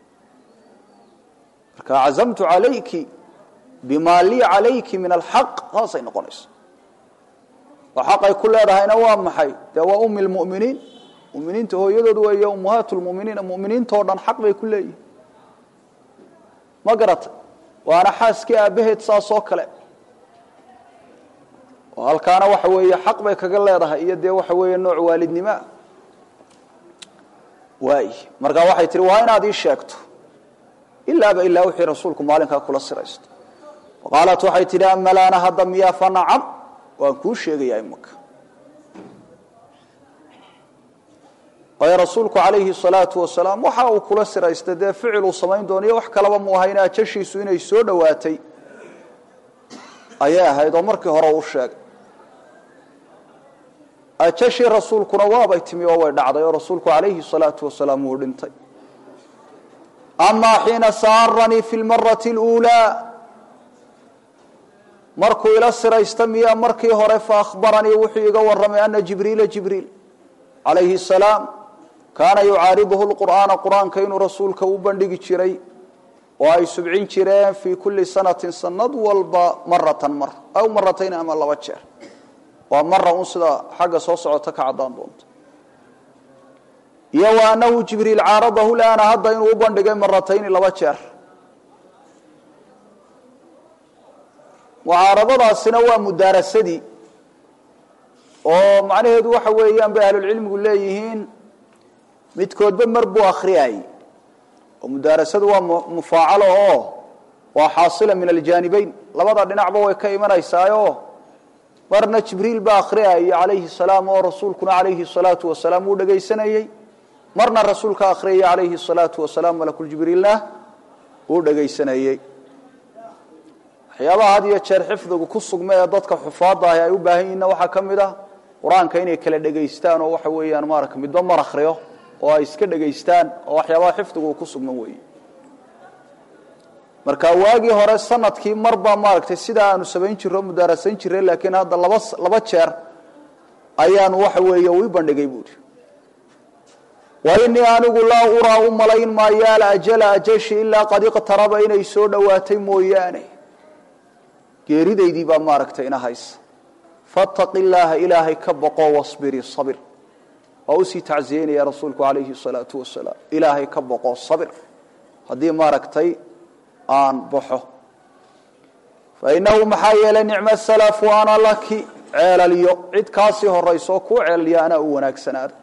marka cazamtu calayki bimaa lii calayki min alxaq saasay noqonaysa oo xaqay ku leedahayna waa maxay dee waa umi lmu'miniin muminiinta hooyadood weeye ummahaat lmuminiina muminiintao dhan xaq bay ku leeyihin ma garata waana xaaskii aabbaheed saas oo kale oo halkaana waxa weeye xaq bay kaga leedahay iyo dee waxa weeye nooc waalidnimoa waay markaa waxay tihi waa inaad ii sheegto ilaaba ilaa wixii rasuulku maalinkaa kula siraysto qaalat waxay tidhi amalaana hadda miyaa fa nacam waan kuu sheegayaa imaka waayo rasuulku calayhi salaatu wasalaam waxa uu kula siraystay dee ficil uu samayn doonayo wax kalaba mu ahayna ajashiisu inay soo dhowaatay ayay ahayd oo markii hore uu sheegay ajashii rasuulkuna waabay timi oo way dhacday oo rasuulku calayhi salaatu wasalaam wuu dhintay amaa xiina saaranii fi lmarati اluulaa markuu ila siraysta miyaa markii hore faahbaranii wuxuu iga warramay ana jibriila jibriil calayhi salaam kaana yucaariduhu lqur'aana qur-aanka inuu rasuulka u bandhigi jiray oo ay subcin jireen fii kulli sanatin sanad walba maratan mar aw maratayn ama laba jeer waa mara un sida xagga soo socota ka caddaan doonto iyo wa anahu jibriil caaradahu laana hadda inuu u bandhigay maratayni laba jeer mucaaradadaasina waa mudaarasadii oo macnaheedu waxa weeyaan bay ahlulcilmigu leeyihiin midkoodba mar buu akhriyayey oo mudaarasadu waa mufaacalo oo waa xaasila min aljaanibeyn labada dhinacba way ka imanaysaayo marna jibriil baa akhriyayay calayhi salaam oo rasuulkuna calayhi salaatu wasalaam wuu dhegaysanayey marna rasuulka akhriyay calayhi salaatu wasalaam malakuljibriilna uu dhegaysanayey waxyaabaha had iyo jeer xifdigu ku sugma ee dadka xufaadda ahi ay u baahan yihinna waxaa ka mid ah qur-aanka inay kala dhegaystaan oo waxa weeyaan maarata midba mar akhriyo oo ay iska dhegaystaan oo waxyaabaha xifdigu ku sugma weeye marka waagii hore sanadkii marbaa maaragtay sidaa aanu samayn jiro mudaarasayn jiray laakiin hadda laba laba jeer ayaanu waxa weeye ui bandhigay buuri wa inii anigu laa uraa u malayn maayo alajala ajashi ilaa qad iqtaraba inay soo dhowaatay mooyaane geeridaydii baa maaragtay ina haysa fattaqi illaaha ilaahay ka boqo wasbirii sabir waa usii tacsiyeynaya rasuulku calayhi salaatu wasalaam ilaahay ka boqo sabir haddii maaragtay aan baxo fainahu maxaa yeelay nicmo salafu ana laki ceelalyo cid kaasii horayso kuu ceelalyo anaa u wanaagsanaada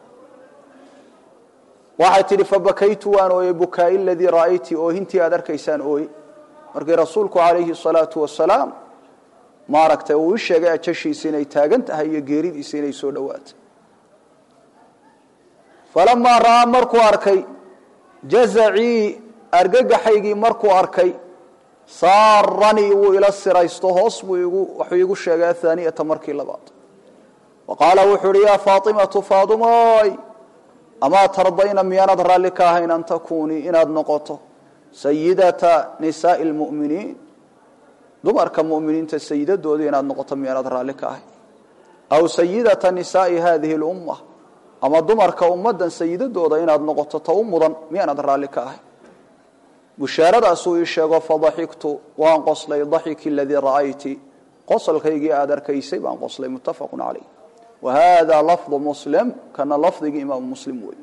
waxay tidhi fabakaytu waan ooyey bukaai ladii ra'ayti oohintii aad arkaysaan ooye markii rasuulku calayhi salaatu wasalaam maaragtay uu ii sheegay ajashiisa inay taagan tahay iyo geeridiisa inay soo dhowaatay falamaa ra'aa markuu arkay jazacii argagaxaygii markuu arkay saaranii wuu ila siraysto hoos buu igu waxuu iigu sheegay athaaniyata markii labaad wa qaala wuxuu uhi yaa faatimatu faadimoy amaa tardayna miyaanad raalli ka ahayn an takuunii inaad noqoto sayidata nisaai lmu'miniin dumarka mu'miniinta sayidadooda inaad noqoto miyaanad raalli ka ahayn aw sayidata nisaai hadihi lumma ama dumarka ummaddan sayidadooda inaad noqoto ta u mudan miyaanad raalli ka ahayn bushaaradaasuu ii sheego fadaxiktu waan qoslay daxiki aladii ra'ayti qosolkaygii aada arkaysay baan qoslay muttafaqu calayh wa hada lafdu muslim kana lafdigii imaamu muslim wey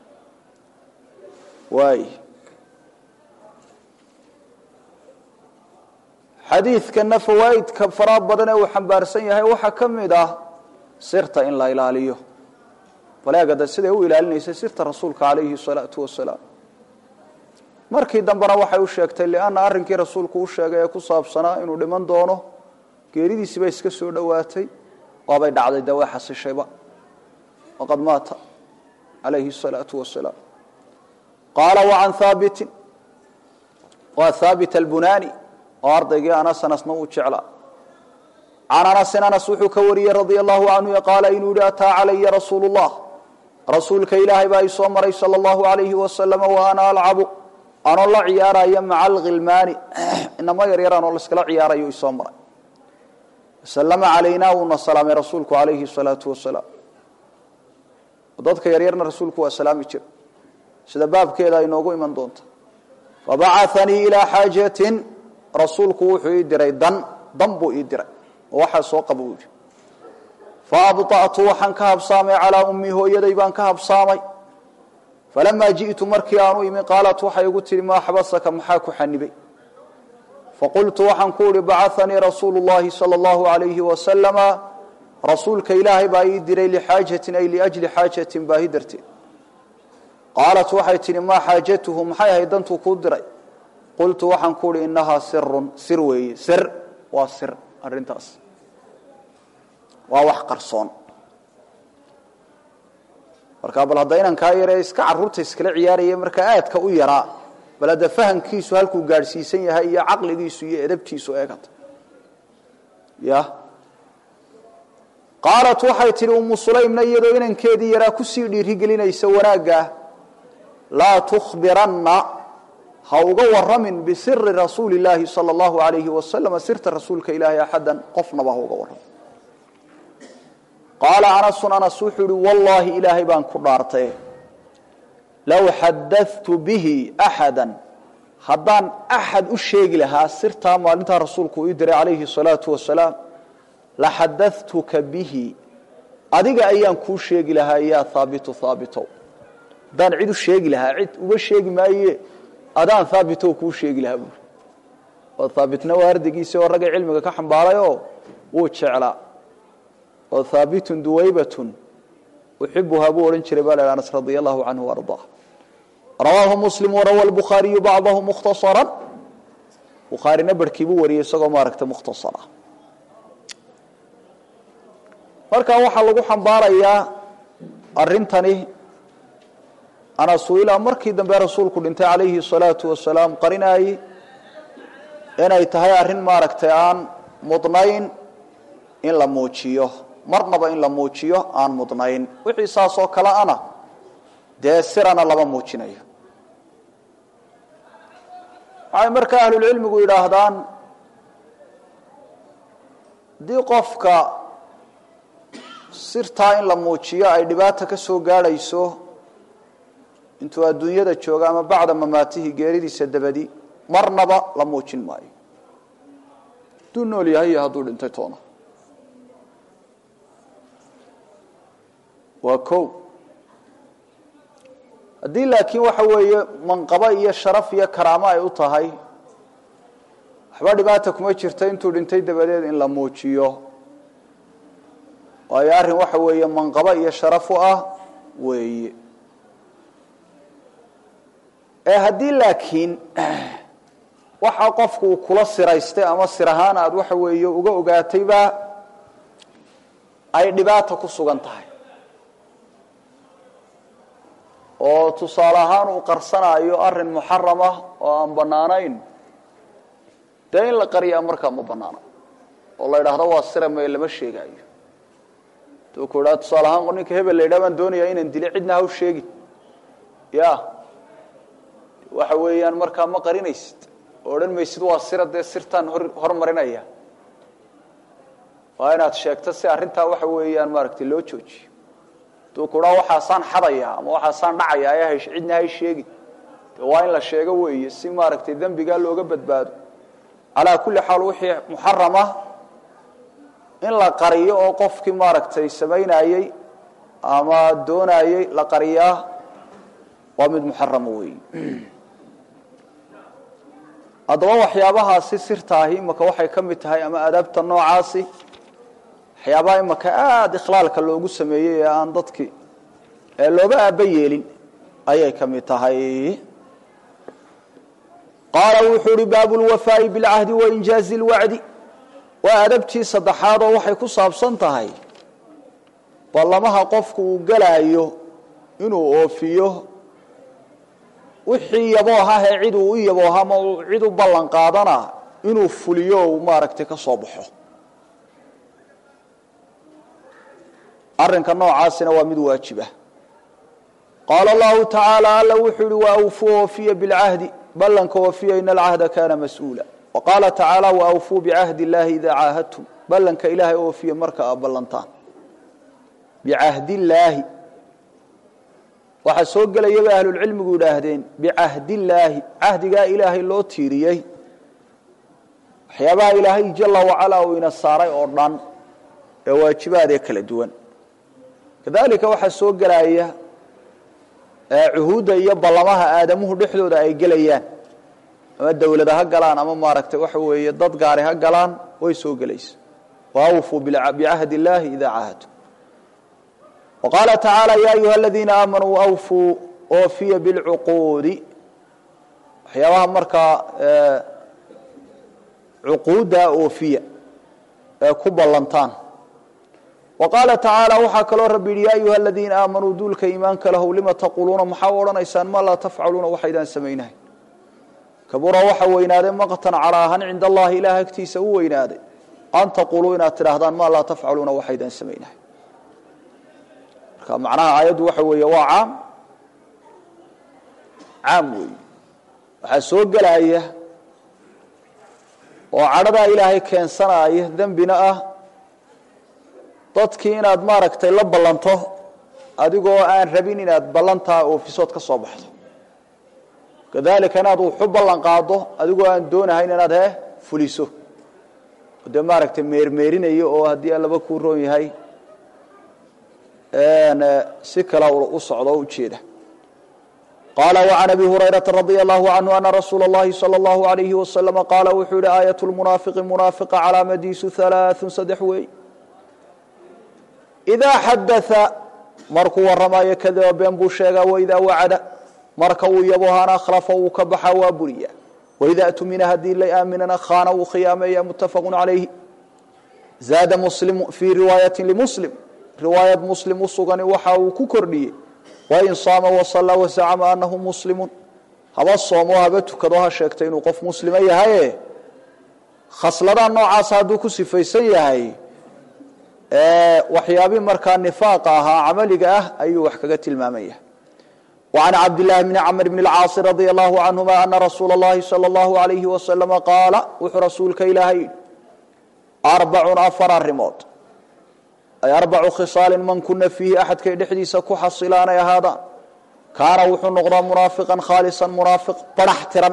waay xadiidkana fawaaidka faraha badan ee uu xambaarsan yahay waxaa ka mid ah sirta in la ilaaliyo baleegada siday u ilaalinaysa sirta rasuulka calayhi salaatu wasalaam markii dambena waxay u sheegtay lianna arrinkii rasuulku u sheegay ee ku saabsanaa inuu dhiman doono geeridiisiiba iska soo dhowaatay waabay dhacday dee way xasishayba waqad maata calayhi salaatu wasalaam qaala wacan haabitin waa haabit albunani oo ardaygii anas anasna uu jeclaa can anasin anas wuxuu ka wariyey radia allahu canhu qaala inuu yihi ataa calaya rasuulu llah rasuulka ilaahay baa i soo maray sala allahu alayhi wasalama wa ana alcabu anoo la ciyaaraya maca alkhilmaani inamo yaryar anoo laiskala ciyaarayo isoo maray salama calaynaa wuuna salaamay rasuulku calayhi salaatu wasalaam dadka yaryarna rasuulku waa salaami jira sida baabkeeda ay noogu iman doonta fabacaanii ilaa xaajatin rasuulku wuxuu ii diray dan dan buu ii diray oo waxaa soo qaba uu yidhi faabطa'tu waxaan ka habsaamay calaa ummii hooyaday baan ka habsaamay falamaa ji'tu markii aanu imi qaalat waxay igu tihi maa xabasaka maxaa ku xanibay faqultu waxaan ku uhi bacanii rasuulu llahi sala allahu alayhi wasalama rasuulka ilaahay baa ii diray lixaajatin ay liajli xaajatin baahi darteed qaalat waxay tihi maa xaajatuhu maxay ahayd dantuu kuu diray qultu waxaan ku uhi inahaa sirun sir weeye sir waa sir arrintaas waa wax qarsoon marka bal hadda inankaa yaree iska caruurta iskala ciyaaraya markaa aadka u yaraa bal hadda fahamkiisu halkuu gaadhsiisan yahay iyo caqligiisu iyo edabtiisu eegata ya qaalat waxay tihi umu sulaymna iyadoo inankeedii yaraa kusii dhiirigelinaysa wanaaggaa laa tukhbiranna ha uga waramin bisiri rasuuli llaahi sala allahu alayhi wasalam sirta rasuulka ilaahay axadan qofnaba ha uga warramin qaala anasun anas wuxuu ihi wallaahi ilaahay baan ku dhaartay low xadatu bihi axada haddaan axad u sheegi lahaa sirtaa maalintaa rasuulku ii diray calayhi salaatu wasalaam la xadatuka bihi adiga ayaan kuu sheegi lahaa yaa haabitu haabitow haddaan cid u sheegi lahaa cid uga sheegi maaye adaan haabitow kuu sheegi lahaa buuri oo haabitna waa ardigiisi oo ragga cilmiga ka xambaarayoo wuu jeclaa oo haabitun duwaybatun uxibuhaa buu odhan jiray baa la anas radia allahu canhu ardaa rawaahu muslim warawa lbukhaariyu bacdahu mukhtasaran bukhaarina barhkii buu wariyey isagoo maaragta mukhtasara markaa waxaa lagu xambaarayaa arintani anasu ilaa markii dambe rasuulku dhintay calayhi salaatu wasalaam qarinaayey inay tahay arrin maaragtay aan mudnayn in la muujiyo marnaba in la muujiyo aan mudnayn wixii saasoo kale ana dee sirana lama muujinayo waxay markaa ahlulcilmigu yidhaahdaan haddii qofka sirtaa in la muujiyo ay dhibaata ka soo gaadhayso intuu adduunyada jooga ama bacda mamaatihi geeridiisa dabadi marnaba la muujin maayo hadduu nool yahay iyo hadduu dhintay toona waa ko haddii laakiin waxa weeye manqabo iyo sharaf iyo karaamo ay u tahay waxba dhibaata kuma jirta intuu dhintay dabadeed in la muujiyo waayo arrin waxa weeye manqabo iyo sharaf u ah weeye ee haddii laakiin waxa qofku uu kula siraystay ama sir ahaan aada waxa weeye uga ogaatayba ay dhibaata ku sugan tahay oo tusaale ahaan uu qarsanayo arin muxaram ah oo aan banaanayn dee in la qariyaa markaa ma banaano oo la idhaahdo waa sira me lama sheegaayo tu ku idhaa tusaale ahaan ninka hebel la yidhaha baan doonayaa inaan dilo cidna haw sheegin ya waxa weeyaan markaa ma qarinaysid oo odhan maysid waa sira dee sirtaan hor hormarinaya waa inaad sheegto si arrintaa waxa weeyaan maaragtay loo joojiyo haduu kuhaa waxaasaan xadaya ama waxaasaan dhacaya ayaa hay cidna hay sheegin de waa in la sheego weeye si maaragtay dembigaa looga badbaado calaa kulli xaal wixii muxaram ah in la qariyo oo qofkii maaragtay samaynayey ama doonayey la qariyaa waa mid muxarama weeye haddaba waxyaabahaasi sirtaahi imaka waxay ka mid tahay ama adaabta noocaasi waxyaabaha imaka aada ikhlaalka loogu sameeyey ee aan dadki ee looba aaba yeelin ayay ka mid tahay qaala wuxuu uhi baabu lwafaa'i bilcahdi wainjaazi lwacdi waa adabtii saddexaad oo waxay ku saabsan tahay ballamaha qofku uu gelaayo inuu oofiyo wixii yaboohah ee cid uu u yabooha ama cid u ballan qaadana inuu fuliyo uu maaragtay ka soo baxo arrinka noocaasina waa mid waajiba qaala allahu tacaala alla wuxuu yihi waawfuu oofiya bilcahdi ballanka oofiya ina alcahda kana mas-uula wa qaala tacaala waawfuu bicahdi illahi idaa caahadtum ballanka ilaahay oofiya marka aad ballantaan bicahdi illaahi waxaa soo gelaya bay ahlulcilmigu yidhaahdeen bicahdillaahi cahdigaa ilaahay loo tiiriyey waxyaabaha ilaahay jala wacalaa uu ina saaray oo dhan ee waajibaad ee kala duwan kadalika waxaa soo gelaya cuhuudda iyo ballamaha aadamuhu dhexdooda ay gelayaan ama dawlada ha galaan ama maaragtay waxa weeye dad gaari ha galaan way soo gelaysa waawfuu bicahdi illaahi idaa caahadtum وqاaل تaعaaلى ya أyuha الذiina آmaنوu أwفوu oofiya bاlcuquudi waxyaabaha markaa cuquudda oofiya ee ku ballantaan وqاaلa تaعaaلى waxaa kaloo rabi yihi ya أyuha الذiina آamaنوu duulka iimaanka lahw lima taquluuna maxaa u odhanaysaan ma laa tafcaluuna waxaydaan samaynahay kabura waxa weynaaday maqtan calaahan cinda allahi ilaah agtiisa u weynaaday an taquluu inaad tidhaahdaan ma laa tafcaluuna waxaydaan samaynahay macnaha aayaddu waxa weeye waa caam caam weeye waxaa soo gelaya oo cadhadaa ilaahay keensanaya dembina ah dadkii inaad maaragtay la ballanto adigoo aan rabin inaad ballantaa oofisood ka soo baxdo kadalika inaad wuxu ballan qaado adigoo aan doonahayn inaad he fuliso dee maaragtay meermeerinayo oo haddii allaba kuu roon yahay si kale u socdo o ujeeda qaala وعan abi hurayraةa radي الlahu عanهu ana rasuula الlahi salى الlahu عalayhi waslm qaala wuxuu yihi aayaة اlmunaafiqi munaafiqa calaamadiisu ثalaaثu saddex weey إidaa xadaثa markuu waramayo kadaba been buu sheegaa waidaa wacada marka uu yabohana akhlafa wuu ka baxa waa buriya waidaa tumina haddii la aaminana khaana wuu khiyaameeya mutafaq عalayhi zaada muslim fii riwaayaةi lmuslim riwaayad muslim u sugani waxa uu ku kordhiyey wain saama wasallaa wazacama anahu muslimun haba soomo haba tukado ha sheegtay inuu qof muslima yahaye khasladaa noocaasa hadduu ku sifaysan yahay waxyaabii markaa nifaaqa ahaa camaliga ah ayuu wax kaga tilmaamaya وعn cabdاللahi بn cmr بn الcاaص radي الlahu canهuma ana rasuula الlahi salى الlahu عalayhi waslama qaala wuxuu rasuulka ilaahay yidhi arbacun afar arimood ay arbacu khisaalin man kuna fiihi axadkay dhexdiisa ku xasilaanay ahaadaan kaana wuxuu noqdaa munaafiqan khaalisan munaafiq barax tiran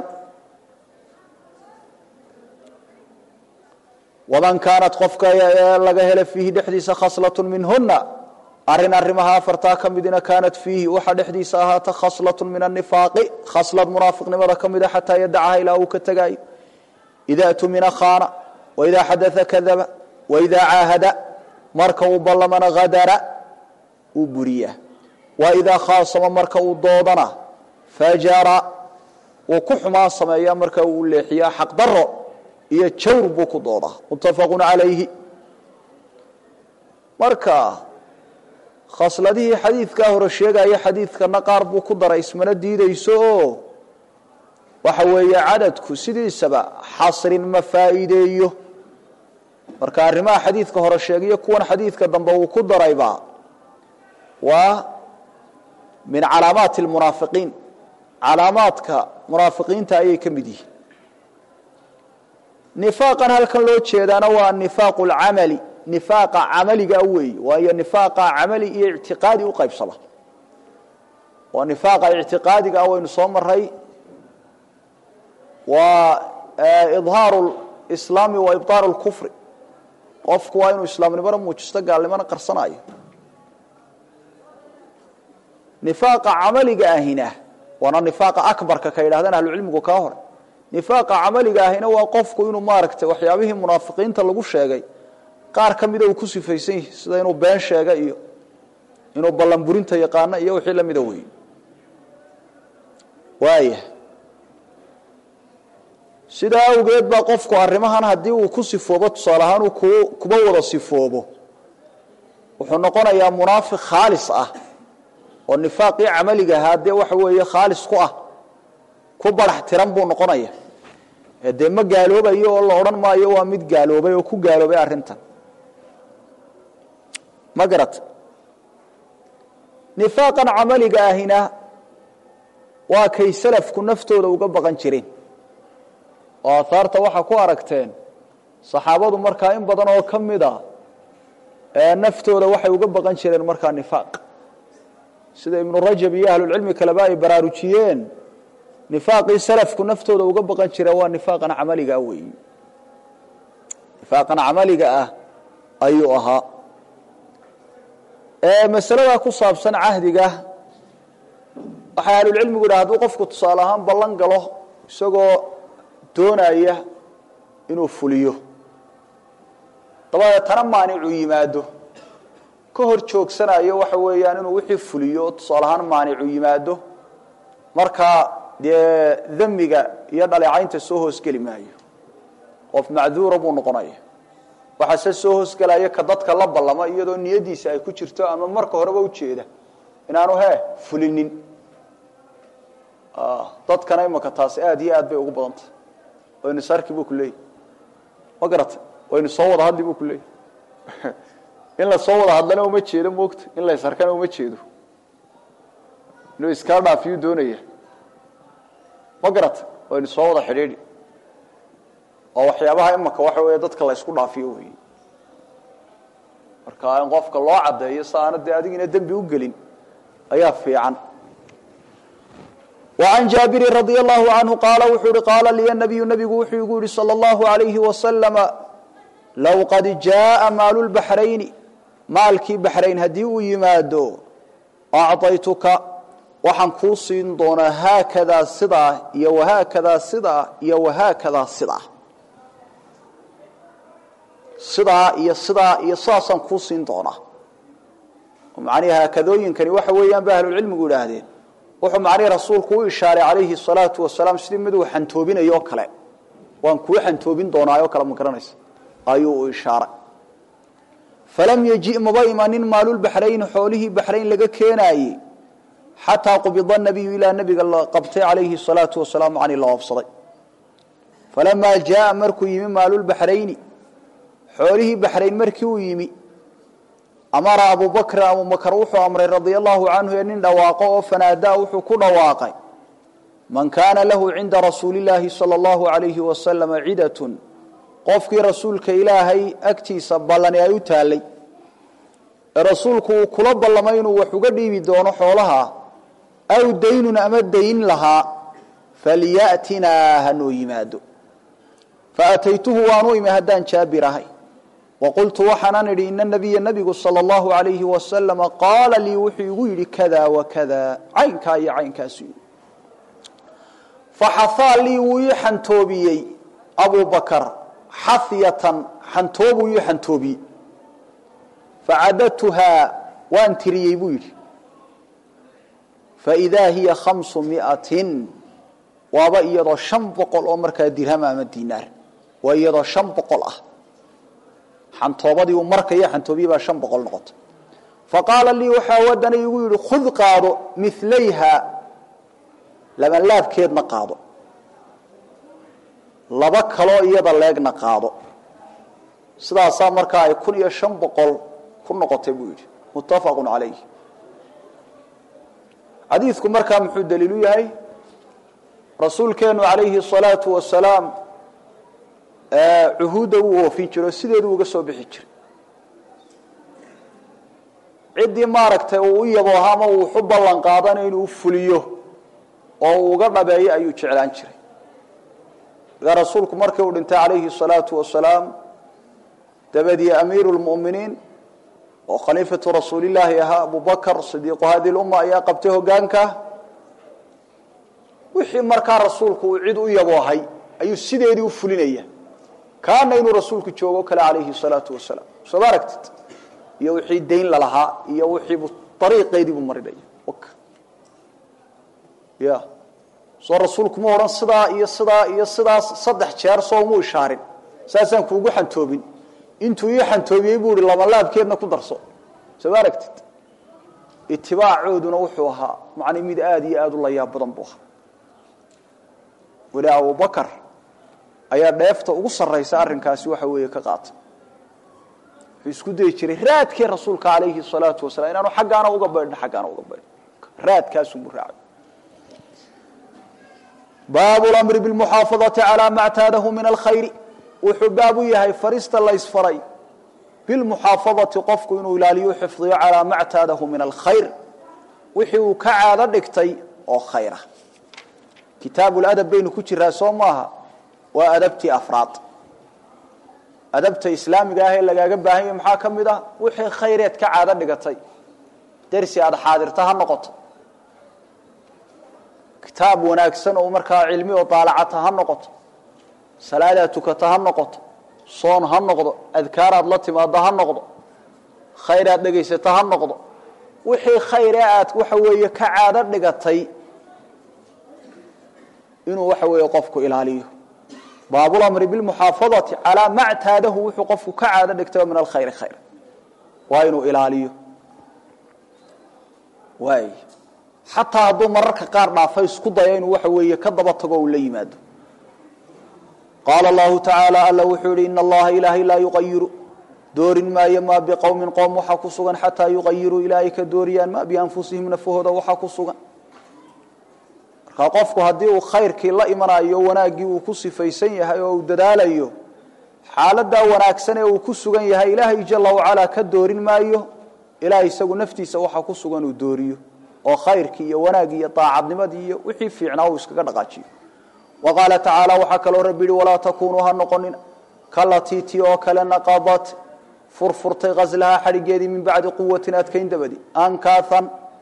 waman kaanat qofka laga hela fiihi dhexdiisa khaslat minhuna arin arrimaha afartaa ka midina kaanat fiihi waxa dhexdiisa ahaata khaslat min anifaaqi khaslad munaafiqnimada ka mida xataa yadacaha ilaa uu ka tegaayo ida tumina khaana waidaa xadaa kadaba waidaa caahada marka uu ballamana hadara uu buriya waidaa khaasama marka uu doodana fajara wuu ku xumaan sameeya marka uu leexiyaa xaqdaro iyo jawr buu ku doodaa muttafaqu calayhi marka khasladihii xadiidkaa hore sheegaya xadiidkana qaar buu ku daray ismana diideyso oo waxa weeye cadadku sidiisaba xasrin ma faa'iideeyo marka arrimaha xadiidka hore sheegayo kuwan xadiidka dambe uu ku darayba waa min calaamaati lmunaafiqiin calaamaadka munaafiqiinta ayay ka mid yihiin nifaaqan halkan loo jeedaana waa nifaaqu lcamali nifaaqa camaliga weeye waayo nifaaqa camali iyo ictiqaadi u qaybsama waa nifaaqa ictiqaadiga ah waynu soo maray waa idhaaru islaami wa ibطaalu lkufri qofku waa inuu islaamnimona muujisto gaalnimona qarsanayo nifaaqa camaliga ahina waana nifaaqa akbarka ka yidhahdaan ahlucilmigu kaa hore nifaaqa camaliga ahina waa qofku inuu maaragtay waxyaabihii munaafiqiinta lagu sheegay qaar ka mida uu ku sifaysan yahi sida inuu been sheega iyo inuu ballanburinta yaqaano iyo wixii lamida wey waaya sidaa awgeed baa qofku arrimahan haddii uu ku sifoobo tusaale ahaan uu ku kuba wada sifoobo wuxuu noqonayaa munaafiq khaalis ah oo nifaaqii camaliga ahaa dee waxa weeye khaalis ku ah ku barax tiran buu noqonaya dee ma gaaloobayo oo la odhan maayo waa mid gaaloobay oo ku gaaloobay arrintan ma garata nifaaqan camaliga ahina waa kay salafku naftooda uga baqan jireen oo aahaarta waxaa ku aragteen saxaabadu markaa in badan oo ka mid a naftooda waxay uga baqan jireen markaa nifaaq sida ibnu rajab iyo ahlulcilmi kaleba ay baraarujiyeen nifaaqii salafku naftooda uga baqan jira waa nifaaqan camaliga ah weeyi nifaaqan camaliga ah ayuu ahaa masaladaa ku saabsan cahdiga waxay ahlulcilmigu yidhaha haduu qofku tusaale ahaan ballan galo isagoo doonaya inuu fuliyo dabadeetana maanicuu yimaado ka hor joogsanayo waxa weeyaan inuu wixii fuliyo tusaale ahaan maanicuu yimaado markaa dee damiga iyo dhaleecaynta soo hoosgeli maayo qof macduura buu noqonaya waxaase soo hoosgelaya ka dadka la ballama iyadoo niyadiisa ay ku jirto ama marka horeba ujeeda inaanu he fulinin dadkana imaka taasi aada iyo aad bay ugu badantay waynu sarki buu ku leeyahy ma garata waynu soo wada hadli buu ku leeyahy in la soo wada hadlana uma jeedo moogta in la ysarkana uma jeedo inuu iskaa dhaafiyuu doonaya ma garata waynu soo wada xidhiidhi oo waxyaabaha imaka waxa weeye dadka la ysku dhaafiyo wey marka in qofka loo caddeeyo si aana dee adigina dembi u gelin ayaa fiican وعن جابر رضي الله عنه قال وxuu hi قاaل لي النبي نبgu wuxuu igu yihi صلى الله عليه وسلم لو قad جاءa maaل البحرayن maalkii بحrayn haddii uu yimaado أعطayتka waxaan kuu siin doonaa haakadaa sidaa iyo وhaakadaa sidaa iyo وhaakadaa sidaa sidaa iyo sidaa iyo sidaasaan kuu siin doonaa macnihi haakadooyinkani waxa weeyaan ba ahlulcilmigu idhaahdeen wuxuu macnihi rasuulku u ishaaray calayhi الsalaatu wasalaam sidii mid uu xantoobinayo o kale waan kuu xantoobin doonaayo kale ma garanaysa ayuu u ishaaray falam yeji maba imanin maalulbaxrayni xoolihii baxrayn laga keenaayey xataa qubida nabiyu ilaa nabiga la qabtay calayhi الsalaatu wasalaam cani la oofsaday falamaa jaaa markuu yimi maalulbaxrayni xoolihii baxrayn markii uu yimi amara abu bakrin abubakr wuxuu amray radia allahu canhu ee nin dhawaaqo oo fanaadaa wuxuu ku dhawaaqay man kaana lahu cinda rasuuli illaahi sala allahu alayhi wasalama cidatun qofkii rasuulka ilaahay agtiisa ballani ay u taallay ee rasuulku uu kula ballamay inuu wax uga dhiibi doono xoolaha aw daynun ama dayn lahaa falyatinaa hanoo yimaado faataytuhu waanu imi haddaan jaabir ahay waqultu waxaanan idhi ina nabiya nabigu sala allahu alayhi wasalama qaala lii wuxuu igu yidhi kada wakada caynkaa iyo caynkaasu yidhi faxahaa lii wuu ii xantoobiyey abu bakar xafyatan xantoobuu ii xantoobiyey facadadtuhaa waan tiriyey buu yidhi faidaa hiya khamsu miatin waaba iyadoo shan boqol oo markaa dirham ama dinaar waa iyadoo shan boqol ah xantoobadii uu markaya xantoobiye baa shan boqol noqotay faqaala lii waxaa wadana igu yidhi khud qaado milayha labanlaabkeedna qaado laba kaloo iyada leegna qaado sidaasaa markaa ay kun iyo shan boqol ku noqotay buu yidhi muttafaqu calayh xadiidku markaa muxuu daliilu yahay rasuulkeenu calayhi salaatu wasalaam cuhuudda wuu oofin jiro sideedu uga soo bixi jiray ciddii maaragtay uu u yabooha ama uu waxu ballan qaadana inuu fuliyo oo uu uga dhabeeyo ayuu jeclaan jiray markaa rasuulku markii uu dhintay calayhi salaatu wasalaam dabadii amiiru lmu'miniin oo khaliifatu rasuulillaahi ahaa abu bakar sidiiqu hadi lumma ayaa qabtay hogaanka wixii markaa rasuulku uu cid u yaboohay ayuu sideedii u fulinaya kaana inuu rasuulku joogo kale calayhi salaatu wasalaam soo ma aragtid iyo wixii dayn lalahaa iyo wixiibu ariiqeediibuu marinaya ya soo rasuulku ma odhan sidaa iyo sidaa iyo sidaas saddex jeer soo mu ishaarin saasaan kuugu xantoobin intuu ii xantoobiyey buu ihi labalaabkeedna ku darso soo ma aragtid itibaacooduna wuxuu ahaa macnay mid aada iyo aada u layaab badan buu ahaa weli abubakar ayaa dheefta ugu sarraysa arrinkaasi waxa weeye ka qaata wuxuu isku dayi jiray raadkii rasuulka calayhi salaatu wasalaam inaanu xaggaana uga baydhin xaggaana uga baydhin raadkaasumuu raacay baabu lamri bilmuxaafadati calaa ma ctaadahu min alkhayri wuxuu baab u yahay farista laysfaray bilmuxaafadati qofku inuu ilaaliyo xifdiyo calaa ma ctaadahu min alkhayr wixii uu ka caado dhigtay oo khayra kitaabuladab baynu ku jiraa soo maaha waa adabtii afraad adabta islaamiga ah ee lagaaga baahan yahy maxaa ka mid ah wixii khayreed ka caado dhigatay dersi aada xaadirta ha noqoto kitaab wanaagsan oo markaa cilmi oo daalacata ha noqoto salaadaad tukata ha noqoto soon ha noqdo adkaaraad la timaado ha noqdo khayr aad dhegaysata ha noqdo wixii khayre aad waxa weeye ka caado dhigatay inuu waxa weeye qofku ilaaliyo baabulamri bilmuxaafadati calaa ma ctaadahu wuxuu qofku ka caado dhigtay min alkhayri khayr waa inuu ilaaliyo waay xataa hadduu mararka qaar dhaafay isku daya inuu waxa weeye ka daba tago uu la yimaado qaala allahu tacaala alla wuxuu yihi ina allaha ilaahay laa yuqayiru doorin maayo maa biqowmin qoom waxaa ku sugan xataa yuqayiruu ilaahay ka dooriyaan ma bianfusihim nafahooda waxaa ku sugan markaa qofku haddii uu khayrkii la imanayo wanaaggii uu ku sifaysan yahay oo uu dadaalayo xaaladaa wanaagsan ee uu ku sugan yahay ilaahay jala wacalaa ka doorin maayo ilaa isagu naftiisa waxaa ku sugan uu dooriyo oo khayrkii iyo wanaaggii iyo daacadnimadii iyo wixii fiicnaa uu iskaga dhaqaajiyo wa qaala tacaala waxaa kaloo rabbi yihi walaa takuunuu ha noqonina kalatii ti oo kale naqadat furfurtay ghaslahaa xadhigeedii min bacdi quwatin adkayn dabadi ankaathan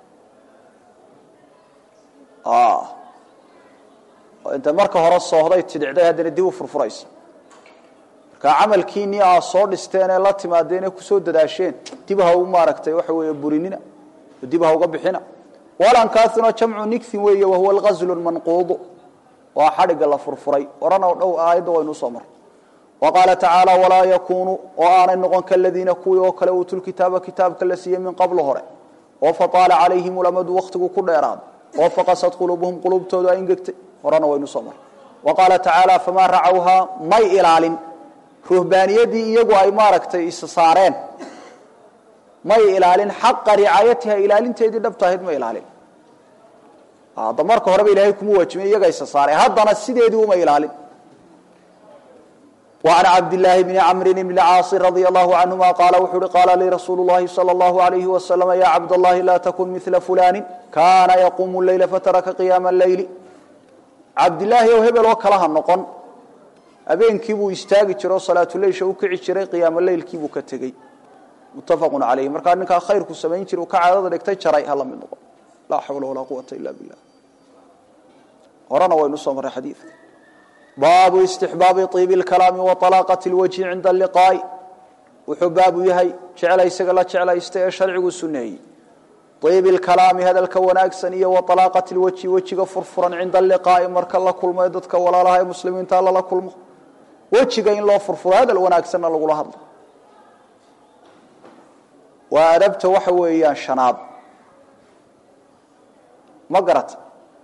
inta marka hore soohday tidicday haddana dib u furfuraysa markaa camalkiinii aa soo dhisteen ee la timaadeen ee kusoo dadaasheen dib ha u maaragtay waxa weeye burinina dib ha uga bixina walankaasino jamcu nigthin weeye wahuwa alghaslu manquudu waa xadhigga la furfuray orana dhow aayadda waynu usoo maray wa qaala tacaala walaa yakuunu oo aanay noqon kaladiina kuwii oo kale uutul kitaaba kitaabka la siiyey min qablu hore oo fataala calayhim ulamadu wakhtigu ku dheeraado oo faqasad quluubuhum quluubtoodu ay ingegtay horena waynu usoo maray wa qaala tacaala famaa racawhaa may ilaalin ruhbaaniyadii iyagu ay maaragtay is saareen may ilaalin xaqa ricaayatiha ilaalinteedii dhabtahayd ma ilaalin hadda marka horeba ilaahay kuma waajibin iyaga isa saaray haddana sideedii uma ilaalin وعن عبد الله بن عمرو بن العاص رضي الله عنهما قال وحر قال لي رسول الله صلى الله عليه وسلم يا عبد الله لا تكن مثل فلان كان يقوم الليل فترك قيام الليل عبد الله وهبل وكلها نقن habeenkii buu istaagi jiro salaatuleysha u kici jiray qiyaamo leylkii buu ka tegey muttafaqun calayhi markaa ninkaa khayrku samayn jira uu ka caadada dhigtay jaray ha la mid noqon laa xawla walaa quwata ila billah horena waynu soo marray xadiidka baabu istixbaabi iibi lkalaami wa alaaqati lwajhi cinda alliqaa'i wuxuu baabu yahay jeclaysaga la jeclaysta ee sharcigu suneeyey iibi lkalaami hadalka wanaagsan iyo wa alaaqati lwajhi wejiga furfuran cinda alliqaa'i marka la kulmo ee dadka walaalaha ee muslimiinta lala kulmo wejiga in loo furfuro hadal wanaagsanna lagula hadlo waa adabta waxa weeyaan shanaad ma garata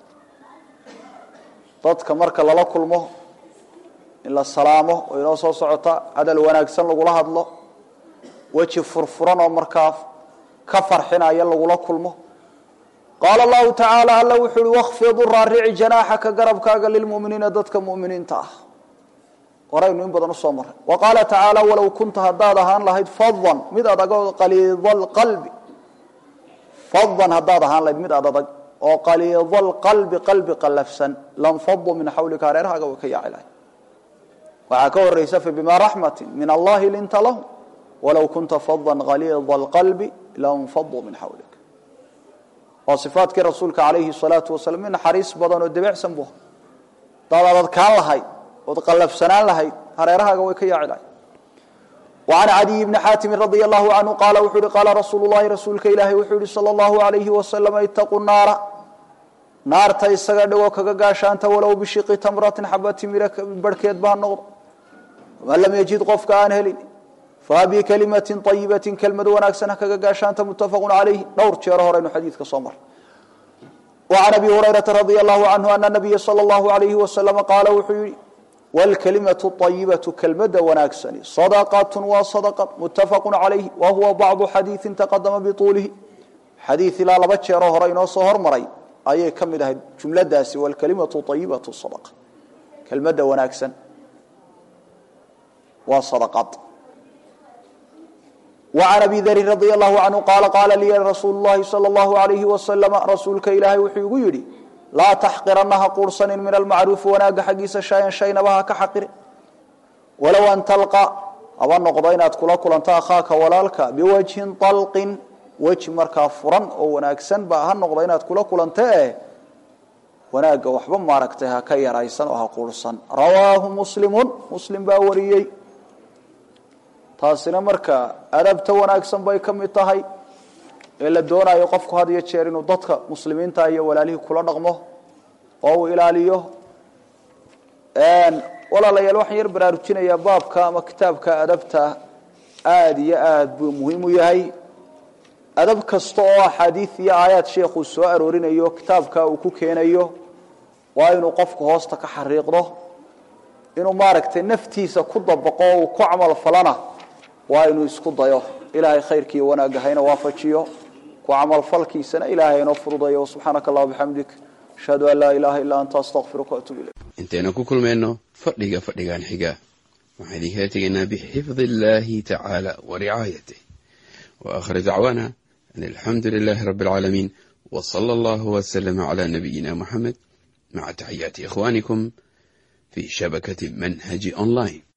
dadka marka lala kulmo in la salaamo oo inoo soo socota hadal wanaagsan lagula hadlo weji furfuran oo markaa ka farxinaya lagula kulmo qaala allahu tacaala alla wuxuu uhi wakfidu raarici janaaxaka garabkaaga lilmuminiina dadka muminiinta ah horaynu in badan usoo maray wa qaala tacaala walow kunta haddaad ahaan lahayd fadan mid adagoo qaliidalqalbi fadan haddaad ahaan lahayd mid adadag oo qaliidalqalbi qalbi qallafsan lanfaduu min xawlika hareerahaaga way ka yaaci lahay waxaa ka horaysa fa bimaa raxmatin min allahi linta lahum walow kunta fadan qaliida alqalbi lanfaduu min xawlik waa sifaatkii rasuulka calayhi salaatu wasalaam mid naxariis badan oo debecsan bu hadaad adadkaan lahayd ood qallafsanaan lahayd hareerahaaga way ka yaaci lahay وعن عدي بن xاtم رضي الله عنه qال wuxuu hi qاla رasuuل الlahi rasuulka ilaahi wuxuu yihi slى الlaه عaليهi وسلم itaquu naara naarta isaga dhigoo kaga gaashaanta walow bishiqi tamratin xaba timira barhkeed ba ha noqdo man lam yجid qofka aan helin fabikalimaةi طayibaةi kelmad wanaagsan ha kaga gaashaanta mutafaq عalayh dhowr jeero horeynu xadiidka soo mar وعن أbي هurayرaةa رضي الله عنه أن النبya slى الlaه عaليهi وسلم qaala wuxuu yihi wاlkalimaة الطayibaةu kelmada wanaagsani صadqaة waa صadqة mutafaq عalayh wa huwa bacضu xadiiثi taqadama bطuulihi xadiiث ilaa laba jeeroo hore inoo soo hormaray ayay ka mid ahayd jumladaasi wاlkalimaةu طayibaةu صadqة kelmada wanaagsan waa صadqad وعن أbي dri رضي الله عنه qاala qاala liya rasuul الlahi slى الlaه عaليهi وسلم rasuulka ilaahay wuxuu igu yidhi laa taxqirana ha quursanin min almacruufi wanaaga xaggiisa shayan shaynaba ha ka xaqirin walow an talqa haba noqdo inaad kula kulanto akhaaka walaalka biwajhin طalqin weji markaa furan oo wanaagsan ba ha noqdo inaad kula kulanto eh wanaagga waxba maaragtay ha ka yaraysan oo ha quursan rawaahu muslimu muslim baa wariyey taasina marka adabta wanaagsan bay ka mid tahay ee la doonayo qofku had iyo jeer inuu dadka muslimiinta iyo walaalihii kula dhaqmo oo uu ilaaliyo walaalayaal waxaan yar baraarujinayaa baabka ama kitaabka adabta aada iyo aada buu muhiim u yahay adab kasta oo axaadiid iyo aayaad sheekhuu soo aroorinayo kitaabka uu ku keenayo waa inuu qofku hoosta ka xariiqdo inuu maaragtay naftiisa ku dabaqo o uu ku camal falana waa inuu isku dayo ilaahay khayrkiiyo wanaagga hayna waafajiyo ku camalfalkiisana ilaahay haynoo fududayo subxaanaka allah bixamdik ashhadu an laa ilaaha illaa anta astaqfiruka waatuub ilayk intaynu ku kulmayno fadhiga fadhigan xiga waxaan idinkala tegaynaa bixifdi illaahi tacaala wa ricaayatih wa aakhir dacwaana an alxamdu lilaahi rabbi alcaalamiin wa sala allahu wasalama calaa nabiyina muxamed maca taxiyaati ikhwaanikum fi shabakati manhaji online